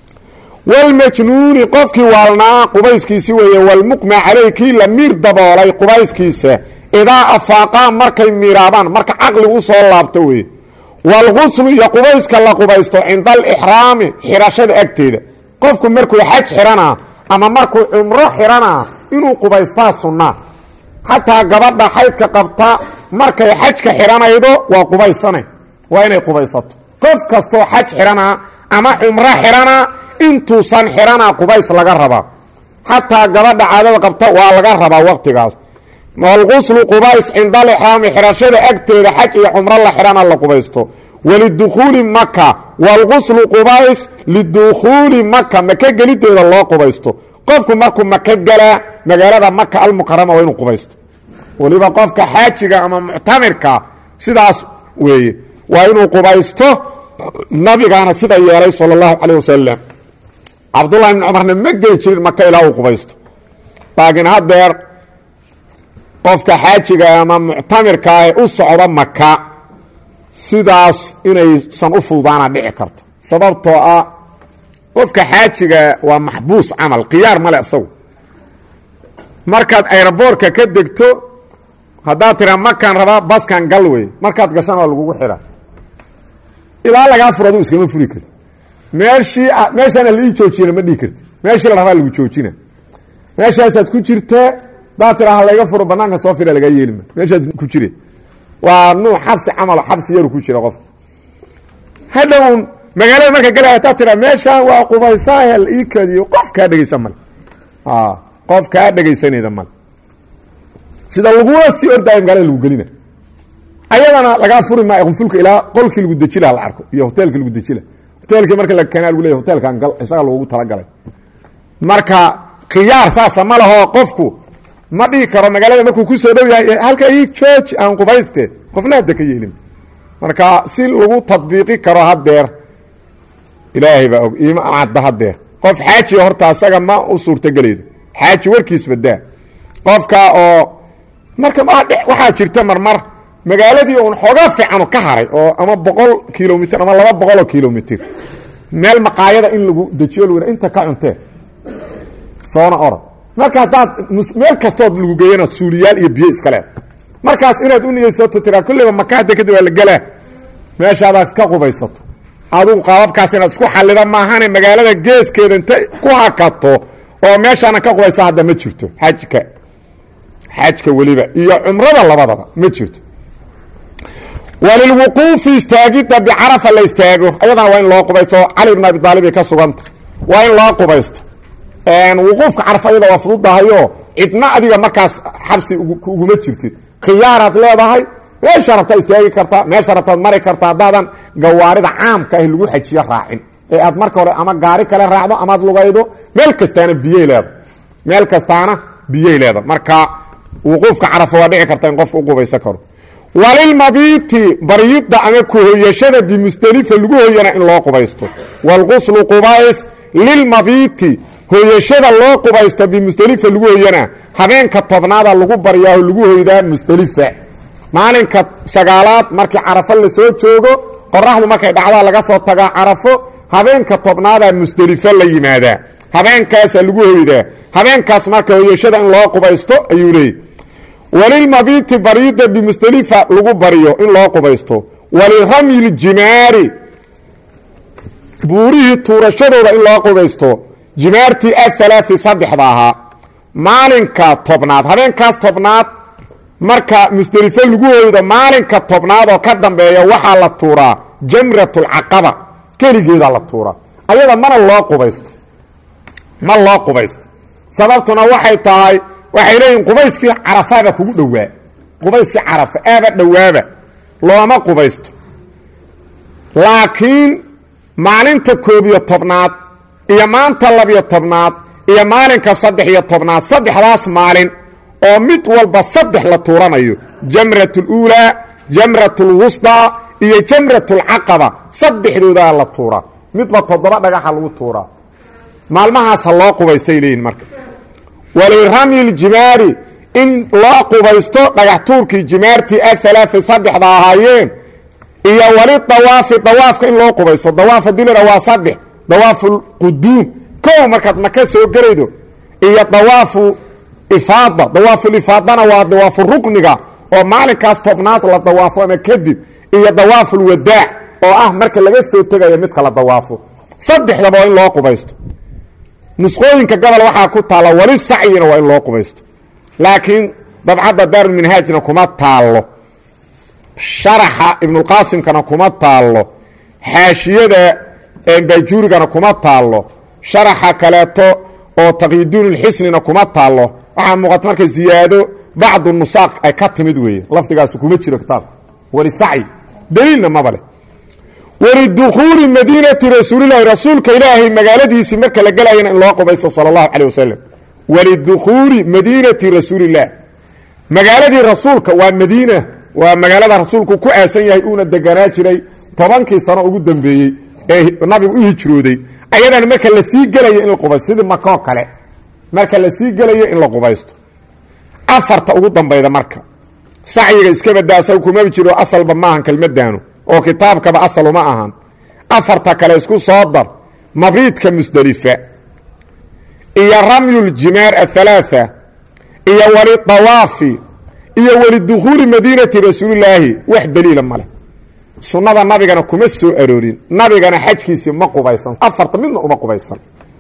walmajnuuni qofkii waalnaa qubayskiisi weeye walmuqma caleyh kii la miir daboolay qubayskiisa idaa afaaqaa markay miiraabaan marka caqligu u soo laabto weye walquslu iyo qubayska la qubaysto cinda alixraami xirashada agteeda qofku markuu xaj xiranaa ama markuu cumro xiranaa inuu qubaystaa sunnaa xataa gabadha xaydka qabta markay xajka xiranaydo waa qubaysane waa inay qubaysato qof kastoo xaj xiranaa ama cumro xiranaa intuusan xiranaa qubays laga rabaa xataa gabadha caadada qabta waa laga rabaa waqtigaas walquslu qubays cinda alixraami xirashada agteeda xaj iyo cumro la xihana la qubaysto walidukhuuli maka walquslu qubays lidukhuuli maka maka gelideeda loo qubaysto qofku markuu maka galaa magaalada maka almukarama waa inuu qubaysto weliba qofka xaajiga ama muctamirka sidaas weeye waa inuu qubaysto nabigaana sida yeelay sala allahu caleyh wasalam cabdullahi ibni cumarna ma geli jirin maka ilaa uu qubaysto laakiin haddeer qofka xaajiga ama muctamirka ee u socda maka sidaas inaysan u fududaana dhici karto sababtoo ah qofka xaajiga waa maxbuus camal khiyaar male isagu markaad ayroboorka ka degto haddaad tiraa makaan rabaa baskan gal wey markaad gashan waa lagugu xidha ilaa lagaa furo adu iskama furi karti meeshii meeshaana la ii joojiyana ma dhihi karti meeshii la rabaa lagu joojina meeshaasaad ku jirtaa hadaad tiraa ha layga furo banaanka soo fira lagaa yeelima meeshaad ku jire waa nuuc xabsi camalo xabsi yaru ku jira qofka hadhown magaalada marka galaya hadaad tiraa meeshaan waa qubaysaahel ii kadiyo qof kaa dhegeysan male qof kaa dhegaysanayda male sida lagula sii ordaayo magaalada lagu gelina ayadana lagaa furi maayo qunfulka ilaa qolkii lagu deji laha la arko iyo hoteelkii lagu deji laha hoteelkii marka la keenaa lagu leeya hoteelkan gal isaga loogu talagalay marka khiyaar saasa ma laho qofku ma dhihi karo magaalada markuu ku soo dhow yahay halka ii jooji aan qubayste qofna hadda ka yeelin marka si lagu tadbiiqi karo haddeer ilaahay baa og iima cadda haddeer qof xaajiga horta asaga ma u suurtagelaydo xaaji warkiis badaa qofka oo marka waxaa jirta marmar magaaladii uun xooga fiicanu ka haray oo ama boqol kilomitr ama laba boqoloo kilomitr meel maqaayada in lagu dejiyo lg inta ka cuntee soona orod marka haddaad meel kastood lagu geeyana suuliyaal iyo biyo iska leed markaas inaad u niyeysato tiraa kulliba maka hadda kadib waa la gelaa meeshaadaad ka qubaysato adugu qaababkaas inaad isku xallida maahane magaalada geeskeeda inta ku hakato oo meeshaana ka qubaysa hadda ma jirto xajka xajka weliba iyo cumrada labadaba ma jirto walilwuquufi istaagidda bicarafa la istaago ayadana waa in loo qubaysto cali bn abi aalib ay ka suganta waa in loo qubaysto wuquufka carafa ayada waa fududahayo cidna adiga markaas xabsi uguma jirtid khiyaaraad leedahay meesha rabtaa istaagi kartaa meesha rabtaad mari kartaa haddaadan gawaarida caamka ah lagu xajiyo raacin ee aad marka hore ama gaari kale raacdo amaad lugaydo meel kastaana biyey leeda meel kastaana biyey leeda marka wuquufka carafa waa dhici karta in qofka u qubaysan karo walilmabiiti baryidda ama kuhoyashada bimusdelifa lagu hoyana in loo qubaysto waalquslu qubays lilmabiiti hoyashada loo qubaysto bimusdelifa lagu hoyana habeenka tobnaada lagu baryaa oo lagu hoydaa musdelifa maalinka sagaalaad markii carafo lasoo joogo qoraxdu markay dhacdaa laga soo tagaa carafo habeenka tobnaadaa musdelifo la yimaadaa habeenkaasaa lagu hoydaa habeenkaas marka hoyashada in loo qubaysto ayuu leeyay walilmabiiti bariida bimusdelifa lagu bariyo in loo qubaysto waliramyi ljimaari buurihii tuurashadooda in loo qubaysto jimaartii athalaai saddexda ahaa maalinka tobnaad habeenkaas tobnaad marka musdelifo lagu hoydo maalinka tobnaad oo ka dambeeya waxaa la tuuraa jamratulcaqaba keligeedaa la tuuraa ayada mana loo qubaysto ma loo qubaysto sababtuna waxay tahay waxay leeyihin qubayskii carafaaba kugu dhowaa qubayskii carafa aaba dhowaaba looma qubaysto laakiin maalinta koob iyo tobnaad iyo maanta labiyo tobnaad iyo maalinka saddex iyo tobnaad saddexdaas maalin oo mid walba saddex la tuuranayo jamrat اluulaa jamrat اlwusطaa iyo jamrat اlcaqaba saddexdoodaa la tuuraa midba toddoba dhagaxa lagu tuuraa maalmahaas ha loo qubaystay leeyihin marka waliramy ljimaari in loo qubaysto dhagax tuurkii jimaartii aalaai saddexda ahaayeen iyo wali dawaafi dawaafka in loo qubaysto dawaaf hadii la waa saddex dawaafu quduum kow markaad maka soo gelaydo iyo dawaafu ifaada dawaafulifaadana waa dawaafu rukniga oo maalinkaas tobnaad la dawaafo ama kadib iyo dawaafulwadaac oo ah marka laga soo tegayo midka la dawaafo saddexdaba waa in loo qubaysto nusqooyinka gobol waxaa ku taalla wali sacyina waa in loo qubaysto laakiin dabcadda daarulminhaajna kuma taallo sharaxa ibnulqaasimkana kuma taallo xaashiyada baajuurigana kuma taallo sharaxa kaleeto oo taqyiduunulxisnina kuma taallo waxaa muuqata marka ziyaado bacdu nusaaq ay ka timid weeye lafdigaasu kuma jiro kitaabka wali sacyi daliilna maba leh walidukhuuli madiinati rasuulilahi rasuulka ilaahay magaaladiisii marka la gelayana in loo qubaysto sala allahu caleh wasalam walidukhuuli madiinati rasuulilah magaaladii rasuulka waa madiina waa magaalada rasuulku ku aasan yahay uuna deganaa jiray tobankii sano ugu dambeeyey ee nabigu u hijrooday ayadana marka la sii gelayo in la qubaysto sidii makoo kale marka la sii gelayo in la qubaysto afarta ugu dambayda marka sacyiga iska badaasaw kumaba jiro asalba maahan kelmadaanu oo kitaabkaba asal uma ahan afarta kale isku soo dar mabriidka musdelifa iyo ramyuljimaar athalaatha iyo wali dawaafi iyo walidukhuuli madiinati rasuulilaahi wax daliila male sunnada nabigana kuma soo aroorin nabigana xajkiisii ma qubaysan afarta midna uma qubaysan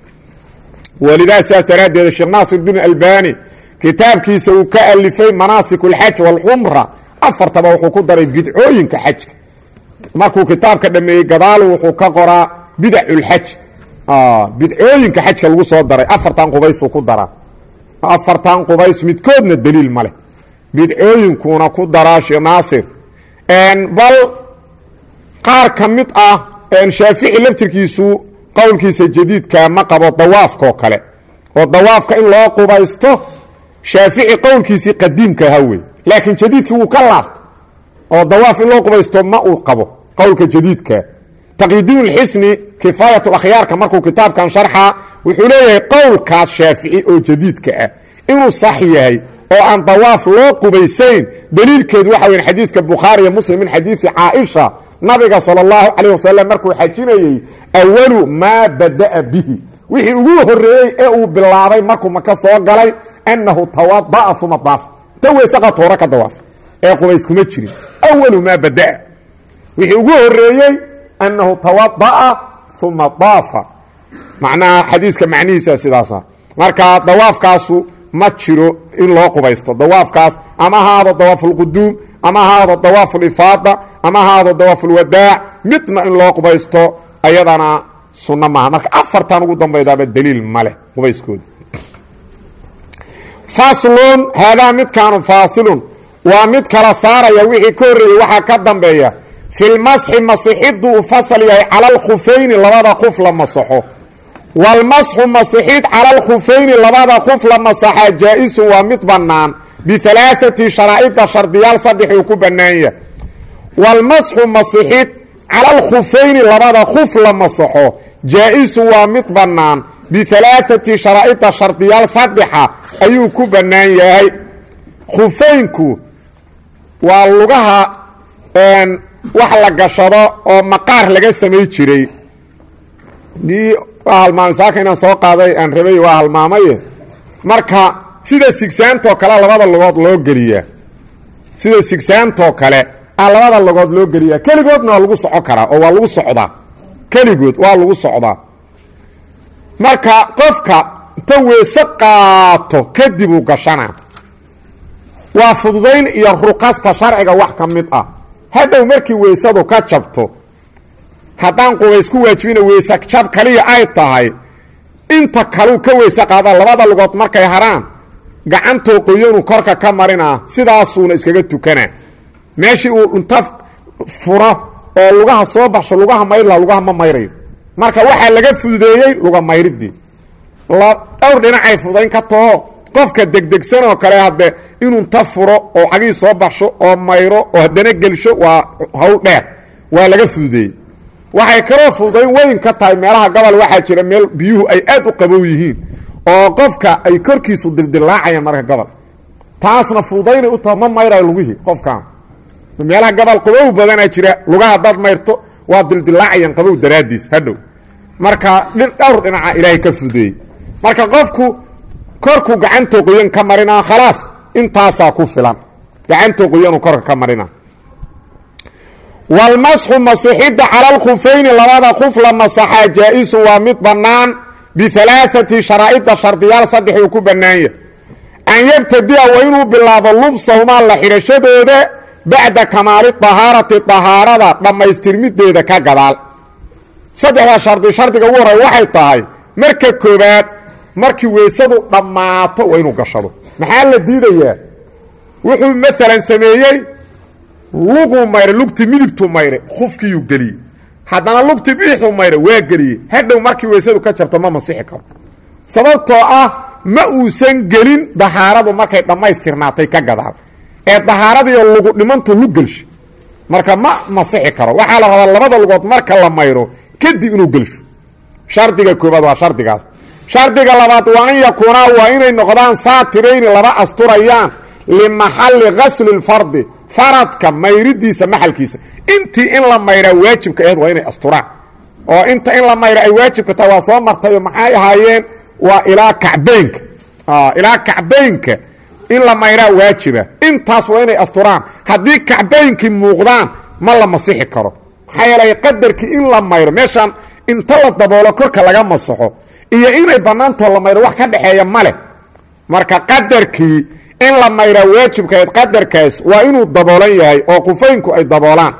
walidaa saas daraaddeed sheekh naasir bin albani kitaabkiisa uu ka alifay manaasik اlxaj wاlcumra afartaba wuxuu ku daray bidcooyinka xajka markuu kitaabka dhameeyey gadaalu wuxuu ka qoraa bidac اlxaj bidcooyinka xajka lagu soo daray afartan qubaysuu ku daraa afartan qubays midkoodna daliil ma leh bidcooyinkuna ku daraa sheekh naasir bal qaar ka mid ah shaafici laftirkiisu qowlkiisa jadiidka ma qabo dawaafkaoo kale oo dawaafka in loo qubaysto shaafici qowlkiisii qadiimka ahaa wey laakiin jadiidkii wuu ka laabta oo dawaaf in loo qubaysto ma uu qabo qowlka jadiidka taqyidiinulxisni kifaayat akhyaarka markuu kitaabkan sharxa wuxuu leeyahay qowlkaas shaafici oo jadiidka ah inuu sax yahay oo aan dawaaf loo qubaysayn daliilkeedu waxa weya xadiidka bukhaari iyo muslim min xadiidi caaisha nabiga sala allahu calayh wasalam markuu xajinayey awalu maa bada'a bihi wixii ugu horeeyey ee uu bilaabay markuu maka soo galay annahu tawada'a uma daaf ta weysaqa toora ka dawaaf ee qubays kuma jirin awalu maa bada'a wixii ugu horeeyey annahu tawada'a uma daafa macnaha xadiiska macnihiisa sidaasa marka dawaafkaasu ma jiro in loo qubaysto dawaafkaas ama haado dawaafulquduum ama haado dawaafulifaada ama haado dawaafulwadaac midna in loo qubaysto ayadana sunno maaha marka afartan ugu dambaydaaba daliil ma leh qubayskooda faslun haadaa midkaanu faasilun waa mid kala saaraya wixii ka horreeyey waxaa ka dambeeya filmasxi masixiddu uu fasal yahay cala alkhufayni labada kuf la masaxo walmasxu masixid cala alkhufayni labada kuf la masaxaa jaa-isun waa mid bannaan bialaaati sharaa'ida shardiyaal saddex uu ku bannaan yahay walmasxu masixid cala alkhufayni labada kuf la masaxo jaa-isun waa mid bannaan bialaaati sharaa'ida shardiyaal saddexa ayuu ku bannaan yahay khufaynku waa lugaha wax la gashado oo maqaar laga samay jiray dii waa halmaamay saaka inaan soo qaaday aan rabay waa halmaamaye marka sida sigsaantoo kale labada lugood loo geliyaa sida sigsaantoo kale a labada lugood loo geliyaa keligoodna waa lagu soco karaa oo waa lagu socdaa keligood waa lagu socdaa marka qofka inta weese qaato kadib uu gashanaa waa fududayn iyo ruqasta sharciga wax ka mid ah hadhow markii weysadu ka jabto haddaan qubays ku waajibina weyse jab kaliya ay tahay inta kaluu ka weyse qaada labada lugood markay haraan gacantoo qoyanu korka ka marinaa sidaasuuna iskaga tukanaa meeshii uu inta furo oo lugaha soo baxsho lugaha mayrla lugaha ma mayrayo marka waxaa laga fududeeyey luga mayridii dhowr dhinacay fudayn ka taho qofka degdegsan oo kale hadde inuu inta furo oo cagii soo baxsho oo mayro oo haddana gelsho waa hawl dheer waa laga fududeeyey waxay kaloo fududayn weyn ka tahay meelaha gobol waxaa jira meel biyuhu ay aad u qabow yihiin oo qofka ay korkiisu dildilaacayaan marka gobol taasna fududaynay u taha ma mayrayo lugihii qofkan meelaha gobol qabow badanaa jira lugaha hadaad mayrto waa dildilaacayaan qabow daraadiis hadhow marka dhowr dhinaca ilaahay ka fududeeyey marka qofku korku gacantoo qoyan ka marinaa khalaas intaasaa ku filan gacantoo qoyanuu korka ka marina walmasxu masixidda cala alkhufayni labada kuf la masaxaa jaa-isu waa mid bannaan bialaaati sharaa'ida shardiyaal saddex uu ku bannaanya an yabtadi'a waa inuu bilaabo lubsahumaa la xidhashadooda bacda kamaali dahaarati dahaarada dhammaystirmideeda ka gadaal saddexdaa shardi shardiga ugu horey waxay tahay marka koobaad markii weysadu dhammaato waa inuu gashado maxaa la diidayaa wuxuu maalan sameeyey luguu mayray lugti midigtuu mayray khufkiiyuu geliyey haddana lugti bidixuu mayray waa geliyey hadhow markii weysadu ka jabto ma masixi karo sababtoo ah ma uusan gelin dahaaradu markay dhammaystirnaatay ka gadaal ee dahaaradiiyo lugu dhimantu lug gelsho marka ma masixi karo waxaa la rabaa labada lugood marka la mayro kadib inuu gelsho shardiga koobaad waa shardigaas shardiga labaad waa an yakuunaa waa inay noqdaan saatirayni laba asturayaan limaxalli gasli lfardi faradka mayridiisa maxalkiisa intii in la mayraa waajibka aheed waa inay asturaan oo inta in la mayra ay waajibka tahay waa soo martayo maxay ahaayeen waa ilaa kacbeynka ilaa kacbeynka in la mayraa waajiba intaas waa inay asturaan haddii kacbeynkii muuqdaan ma la masixi karo maxaa yeelay qadarkii in la mayro meeshaan inta la daboolo korka laga masaxo iyo inay bannaantoo la mayro wax ka dhexeeya ma leh marka qadarkii in la mayraa waajibkaed qadarkaas waa inuu daboolan yahay oo qufaynku ay daboolaan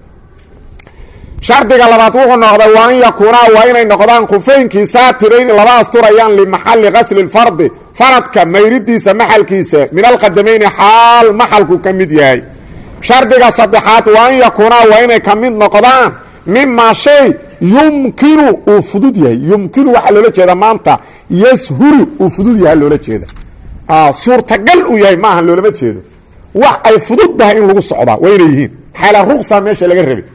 shardiga labaad wuxuu noqday waa an yakuunaa waa inay noqdaan qufaynkii saatirayn laba asturayaan limaxalli gasli lfardi faradka mayridiisa maxalkiisa min alqadamayni xaal maxalku ka mid yahay shardiga saddexaad waa an yakuunaa waa inay ka mid noqdaan mimaa shay yumkinu uu fudud yahay yumkinu waxaa loola jeeda maanta yashuru uu fudud yaha loola jeeda suurtagal uu yahay maaha loolama jeedo wax ay fudud tahay in lagu socdaa waa inay yihiin xaala ruqsa meesha laga rabay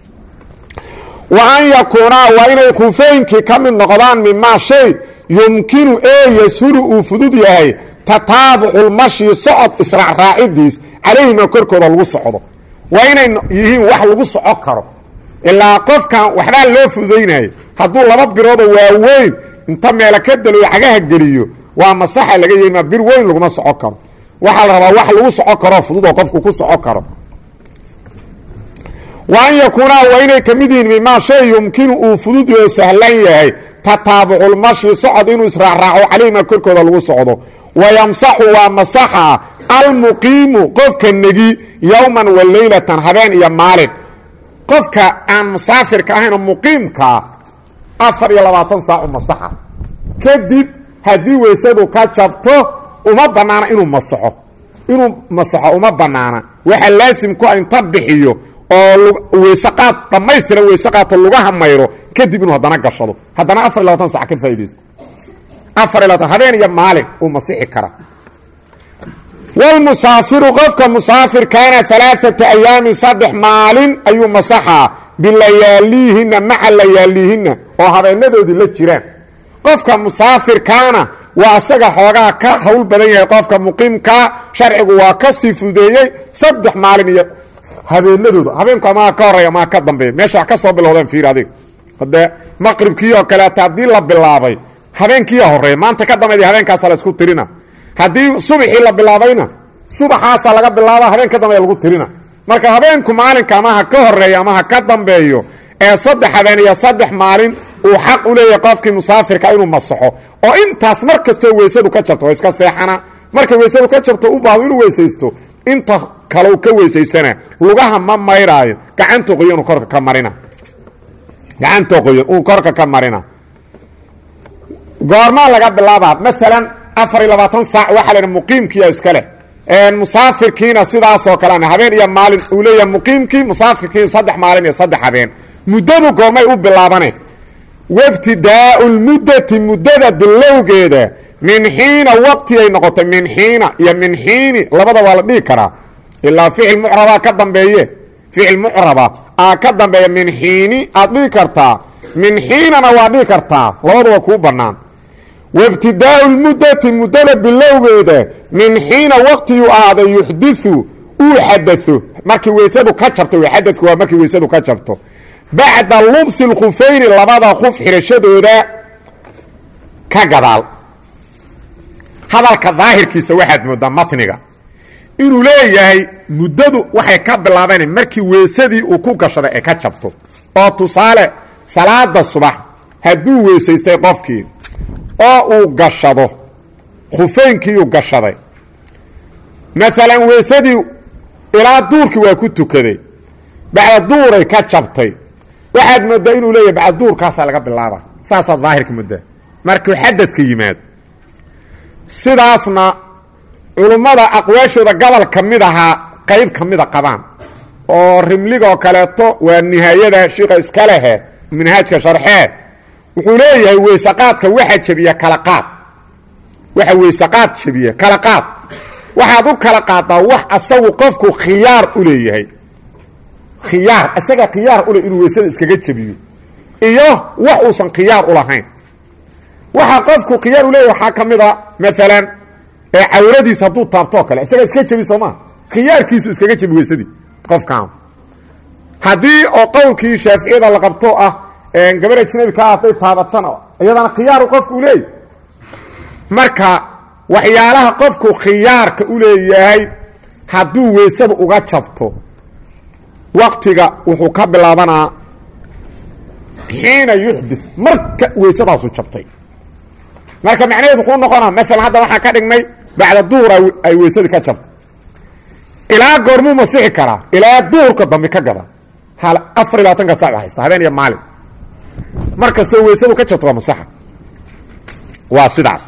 wa an yakuunaa waa inay khufaynkii ka mid noqdaan mimaa shay yumkinu ee yashuru uu fudud yahay tataabuculmashi socod israacraacidiis calayhima korkooda lagu socdo waa inay yihiin wax lagu soco karo ilaa qofkan waxbaa loo fududaynaya hadduu laba biroodoo waaweyn inta meelo ka daloyo cagaha geliyo waa masaxa laga yeema bir weyn laguma soco karo waxaa la rabaa wax lagu soco karoo fudud oo qofku ku soco karo wa an yakuunaa waa inay ka mid yihiin mimaa shay yumkinu uu fudud oo sahlan yahay tataabuculmashi socod inuu israacraaco calayhima korkooda lagu socdo wa yamsaxu waa masaxa almuqiimu qofka negi yowman wa leylatan habeen iyo maalin qofka aan musaafirka ahayn oo muqiimkaa afar iyo labaatan saacu masaxa kadib haddii weysadu ka jabto uma bannaana inuu masaxo inuu masaxo uma bannaana waxaa laasim ku a inta bixiyo oo weysaqaad dhammaystira weysaqaadto lugaha mayro kadib inuu haddana gashado haddana afar iyo labatan sac ka faa'idaysto afar iyo labatan habeen iyo maalin uu masixi kara wlmusaafiru qofka musaafirkaana alaaata ayaamin saddex maalin ayuu masaxaa bilayaaliihina maca layaaliihina oo habeenadoodii la jiraan qofka musaafirkaana waa isaga xoogaa ka hawl badan yahay qofka muqiimkaa sharcigu waa ka sii fudeeyey saddex maalin iyo habeenadooda habeenku amaa ka horeeya amaa ka dambeeya meesha wax ka soo bilowdeen fiir adiga hadee maqribkii oo kaleeta haddii la bilaabay habeenkiiya horeeya maanta ka dambeyd habeenkaasa la isku tirina haddii subaxii la bilaabayna subaxaasaa laga bilaaba habeen ka dambeeya lagu tirina marka habeenku maalinka ama ha ka horeeyo ama ha ka dambeeyo ee saddex habeen iyo saddex maalin uu xaq u leeyahay qofkii musaafirka inuu masaxo oo intaas mar kastoo weysadu ka jabto oo iska seexana markay weysadu ka jabto u baahdo inuu weysaysto inta kalau ka weysaysana lugaha ma mayraayo gacanta qoyan uu korka ka marina gacanta qoyan uu korka ka marina goormaa laga bilaabaa maalan afar iyo labaatan saac waxaa laydha muqiimkiiya iska leh musaafirkiina sidaasoo kalena habeen iyo maalin uu leeyahay muqiimkii musaafirkii saddex maalin iyo saddex habeen muddadu goormay u bilaabane wabtidaau lmuddati muddada bilowgeeda min xiina waqti ay noqotay min xiina iyo min xiini labada waa la dhihi karaa ilaa ficil mucrabaa ka dambeeye ficil mucraba aa ka dambeeya min xiini aad dhihi kartaa min xiinana waa dhihi kartaa labaduba kuu bannaan wabtidaau lmuddati muddada bilowgeeda min xiina waqtiguu ahaaday yuxdiu uu xadao markii weysadu ka jabto xadadku waa markii weysadu ka jabto bacda lubsi lkhufayni labada khuf xirashadooda ka gadaal hadalka daahirkiisa waxaad moodaa matniga inuu leeyahay muddadu waxay ka bilaabeen markii weysadii uu ku gashaday ay ka jabto oo tusaale salaada subax hadduu weysaystay qofkii oo uu gashado khufeynkiiuu gashaday maalan weysadii ilaa duurkii waa ku tukaday bacda duuray ka jabtay waxaad moodaa inuu leeyahay bacda duurkaasaa laga bilaaba saasaa daahirka moodaa markuu xadadka yimaado sidaasna culummada aqwaashooda gobol ka mid ahaa qayb ka mida qabaan oo rimligoo kaleeto waa nihaayada shiika iska lehe minhaajka sharxee wuxuu leeyahay weysaqaadka waxa jebiya kala qaad waxa weysaqaad jebiya kala qaad waxaad u kala qaadaa wax asagu qofku khiyaar u leeyahay khiyaar isaga khiyaar ule inuu weysada iskaga jebiyo iyo wax uusan khiyaar u lahayn waxa qofku khiyaar u leeyahy waxaa ka mid a maalan ee cawradiis hadduu taabtoo kale isaga iska jebi soo maa khiyaarkiisu iskaga jebi weysadii qofkaan haddii oo qowlkii shaaficiyada la qabto ah gabar ajnabi ka hadday taabatana iyadana khiyaaru qofku u leeyahy marka waxyaalaha qofku khiyaarka u leeyahay hadduu weysada uga jabto waktiga wuxuu ka bilaabanaa xiina yuxdi marka weysadaasu jabtay marka macnaheedu wuxuu noqonaa maalan hadda waxaan ka dhignay bacda duhur ay weysadii ka jabtay ilaa goormuu masixi karaa ilaa duhurka dambe ka gada hal afar iyo labaatanka saac haysta habeen iyo maalin mar kastoo weysadu ka jabto waa masaxa waa sidaas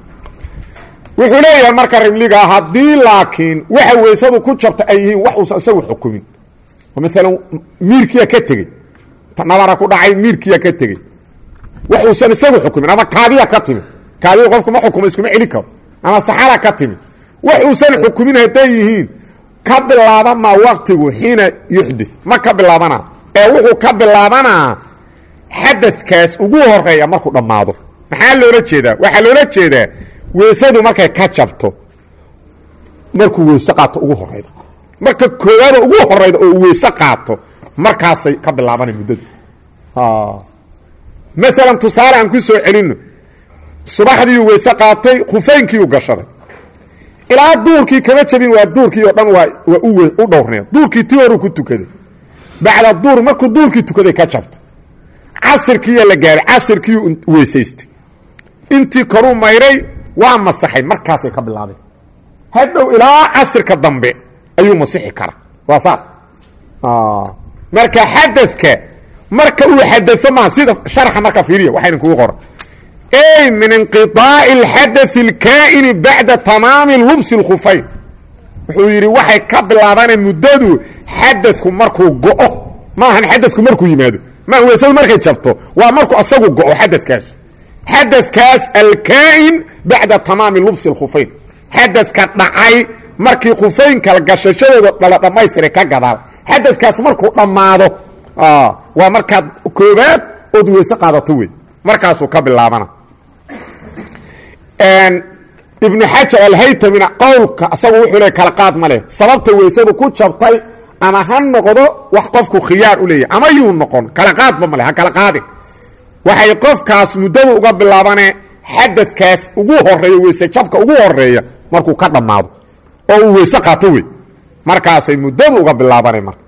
wuxuu leeyahay marka rimliga haddii laakiin waxa weysadu ku jabta ay yihiin wax uusan isagu xukumin maalan miirkiya ka tegey nabara ku dhacay miirkiya ka tegey wax uusan isagu xukumin ama kaadiya ka timi kaadiya qofku ma xukumo iskuma celi karo ama saxara ka timi wax uusan xukumin hadday yihiin ka bilaaba maa waktigu xiina yuxdi ma ka bilaabanaa ee wuxuu ka bilaabanaa xadadkaas ugu horeeya markuu dhammaado maxaa loola jeedaa waxaa loola jeedaa weysadu markay ka jabto markuu weyse qaato ugu horeyda marka koowaada ugu horeyda oo uu weyse qaato markaasay ka bilaabana muddadu maalan tusaale aan ku soo celino subaxdiiu weyse qaatay khufeynkiiu gashaday ilaa duurkii kama jabin waa duurkii oo dhan waa waa u dhowrneed duurkii tii horuu ku tukaday bacda duur markuu duurkii tukaday ka jabto casirkiiya la gaaray casirkiiu weysaystay intii koruu mayray waa masaxay markaasay ka bilaabeen hadhow ilaa casirka dambe ayuu masixi karaa waa saas marka xadadka marka uu xadao maa sida sharxa marka fiiriya waxayna kugu qoran ey min inqiطaaci اlxadaث اlkaa'ini bacda tamaami lubsi اlkhufayn wuxuu yidhi waxay ka bilaabaneen muddadu xadadku markuu go'o maahan xadadku markuu yimaado maaha weysadu markay jabto waa markuu asagu go'o xadadkaas xadadkaas alkaa'in bacda tamaami lubsi اlkhufayn xadadka dhacay markii khufaynkal gashashadooda dhala dhammaystiray ka gadaal xadadkaas markuu dhammaado waa markaad koobaad ood weyse qaadato wey markaasuu ka bilaabana ibnu xajar alhaytamina qowlka asagu wuxuu le kala qaad ma leh sababta weysadu ku jabtay ama ha noqdo wax qofku khiyaar u leeyahy ama yuu noqon kala qaadba male ha kala qaadin waxay qofkaas muddadu uga bilaabane xadadkaas ugu horeeya weyse jabka ugu horeeya markuu ka dhammaado oo uu weyse qaato wey markaasay muddadu uga bilaabana marka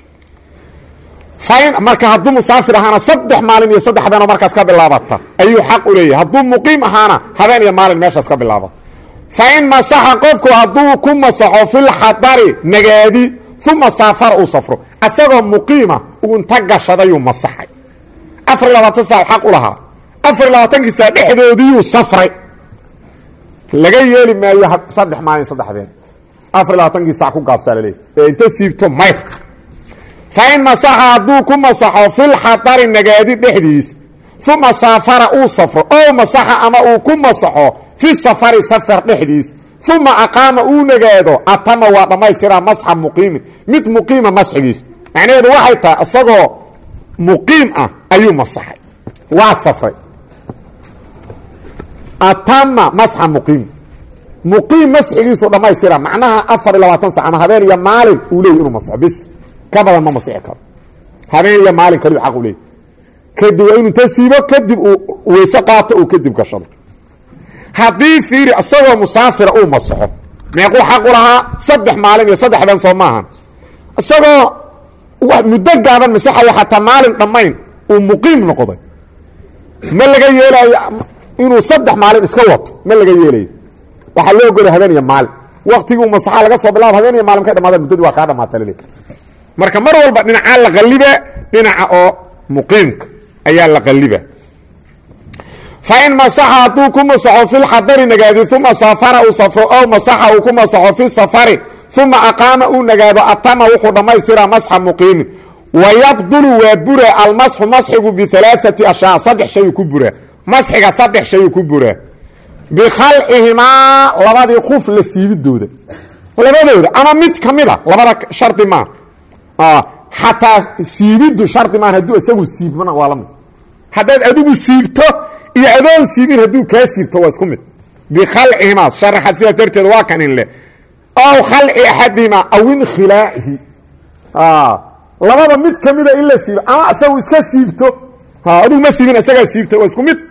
marka hadduu musaafir ahaana saddex maalin iyo saddex habeenoo markaas ka bilaabata ayuu xaq u leeyahay hadduu muqiim ahaana habeen iyo maalin meeshaas ka bilaabata fa in masaxa qofku hadduu ku masaxo filxadari nagaadi uma saafara uu safro asagoo muqiima unta gashadayuu masaxay afar iyo labaatan saa xaq u lahaa afar iyo labaatankii saa dhexdoodiiyuu safray laga yeeli maayo saddex maalin saddex habeen afar iyo labaatankii sac ku gaabsaa laleeyahy ee inta siibto mayr fa in masaxa hadduu ku masaxo filxadari nagaadi dhexdiis uma saafara uu safro ow masaxa ama uu ku masaxo fi safari safar dhexdiis uma aqaama uu nagaado atama waa dhammaystiraa masxa muqiimin mid muqiima masxigiis macnaheedu waxay tahay isagoo muqiim ah ayuu masaxay waa safray atama masxa muqiim muqiim masxigiisu dhammaystira macnaha afar iyo labaatan sac ama habeen iyo maalin uu leeyay inuu masaxo bis ka badan ma masixi karo habeen iyo maalin kaliu xaq u leeyay kadib waa inu inta siibo kadib uu weyse qaato uu kadib gashado haddii fiiri isagoo musaafira uu masaxo meequu xaq u lahaa saddex maalin iyo saddex habeen soo maahan isagoo muddo gaaban masaxaya xataa maalin dhammayn uu muqiim noqday ma laga yeelaayo inuu saddex maalin iska wato ma laga yeelayo waxaa loo ogolay habeen iyo maalin waktigii masaxa laga soo bilaabo habeen iyo maalin ka dhamaadaan muddadii waa kaa dhamaata laleey marka mar walba dhinacaa la qalliba dhinaca oo muqiimka ayaa la qalliba fain masaxa hadduu ku masaxo fi lxadari nagaadi uma saafara uu safro ow masaxa uu ku masaxo fi safari uma aqaama uu nagaado atama wuxuu dhammaystiraa masxa muqiimin wayabdulu waa buraa almasxu masxigu bialaaati ashyaa saddex shayuu ku buraa masxiga saddex shayuu ku buraa bikhalcihimaa labadii kuf la siibidooda labadooda ama mid ka mida labada shardi maa xataa siibiddu shardi maan hadduu isagu siibmana waa la mid haddaad adigu siibto iyo adoon siibin hadduu kaa siibto waa isku mid bikhalcihimaa sharaxad sidaas darteed waa kan in leh ow khalci axadihimaa aw inkhilaacihi labada mid ka mida in la siibo ama isagu iska siibto adigu ma siibin isagaa siibta waa isku mid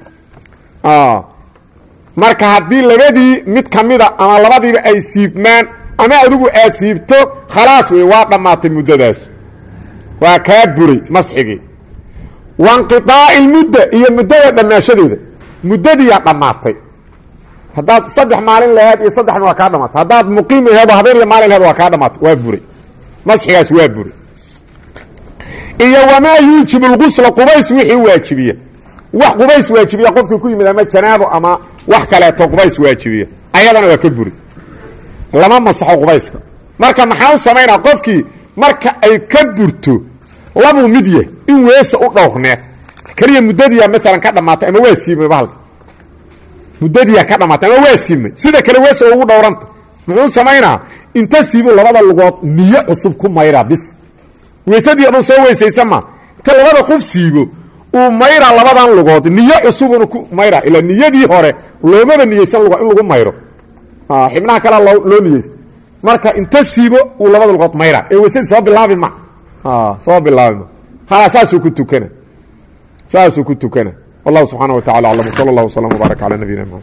marka haddii labadii mid ka mida ama labadiiba ay siibmaan ama adigu aad siibto khalaas wey waa dhammaatay muddadaas waa kaa buray masxigii wainqiaaci lmudda iyo muddada dhammaashadeeda muddadiiyaa dhammaatay haddaad saddex maalin laheed iyo saddexna waa kaa dhamaatay haddaad muqiim aheed oo habeen iyo maalin laheed waa kaa dhamaatay waa buray masxigaas waa buray iyo wamaa yuujibu lgusla qubays wixii waajibiya wax qubays waajibiya qofkii ku yimid ama janaabo ama wax kaleeto qubays waajibiya ayadana waa ka buri lama masaxo qubayska marka maxaa u samaynaa qofkii marka ay ka burto labuu mid yah in weesa u dhowrneed keliya muddadiyaa maalan ka dhammaatay ama waa siimay bahalka muddadiyaa ka dhammaatay ama waa siimay sida kale weesa ugu dhowranta muxuu samaynaa inta siibu labada lugood niyo cusub ku mayraa bis weysadii odhan soo weysaysa ma inta labada qof siibo uu mayraa labadan lugood niyo cusubuna ku mayraa ilaa niyadii hore loomaba niyeysan lugo in lagu mayro xibnaha kalea loo niyeysta marka inta siibo uu labada lugood mayraa ee weysadii soo bilaabi ma soo bilaabi ma hala saasuu ku tukana saasuu ku tukana wallahu subxaana wa tacala aclam wsala allah wslam wbaarak cala nabiyina mxamed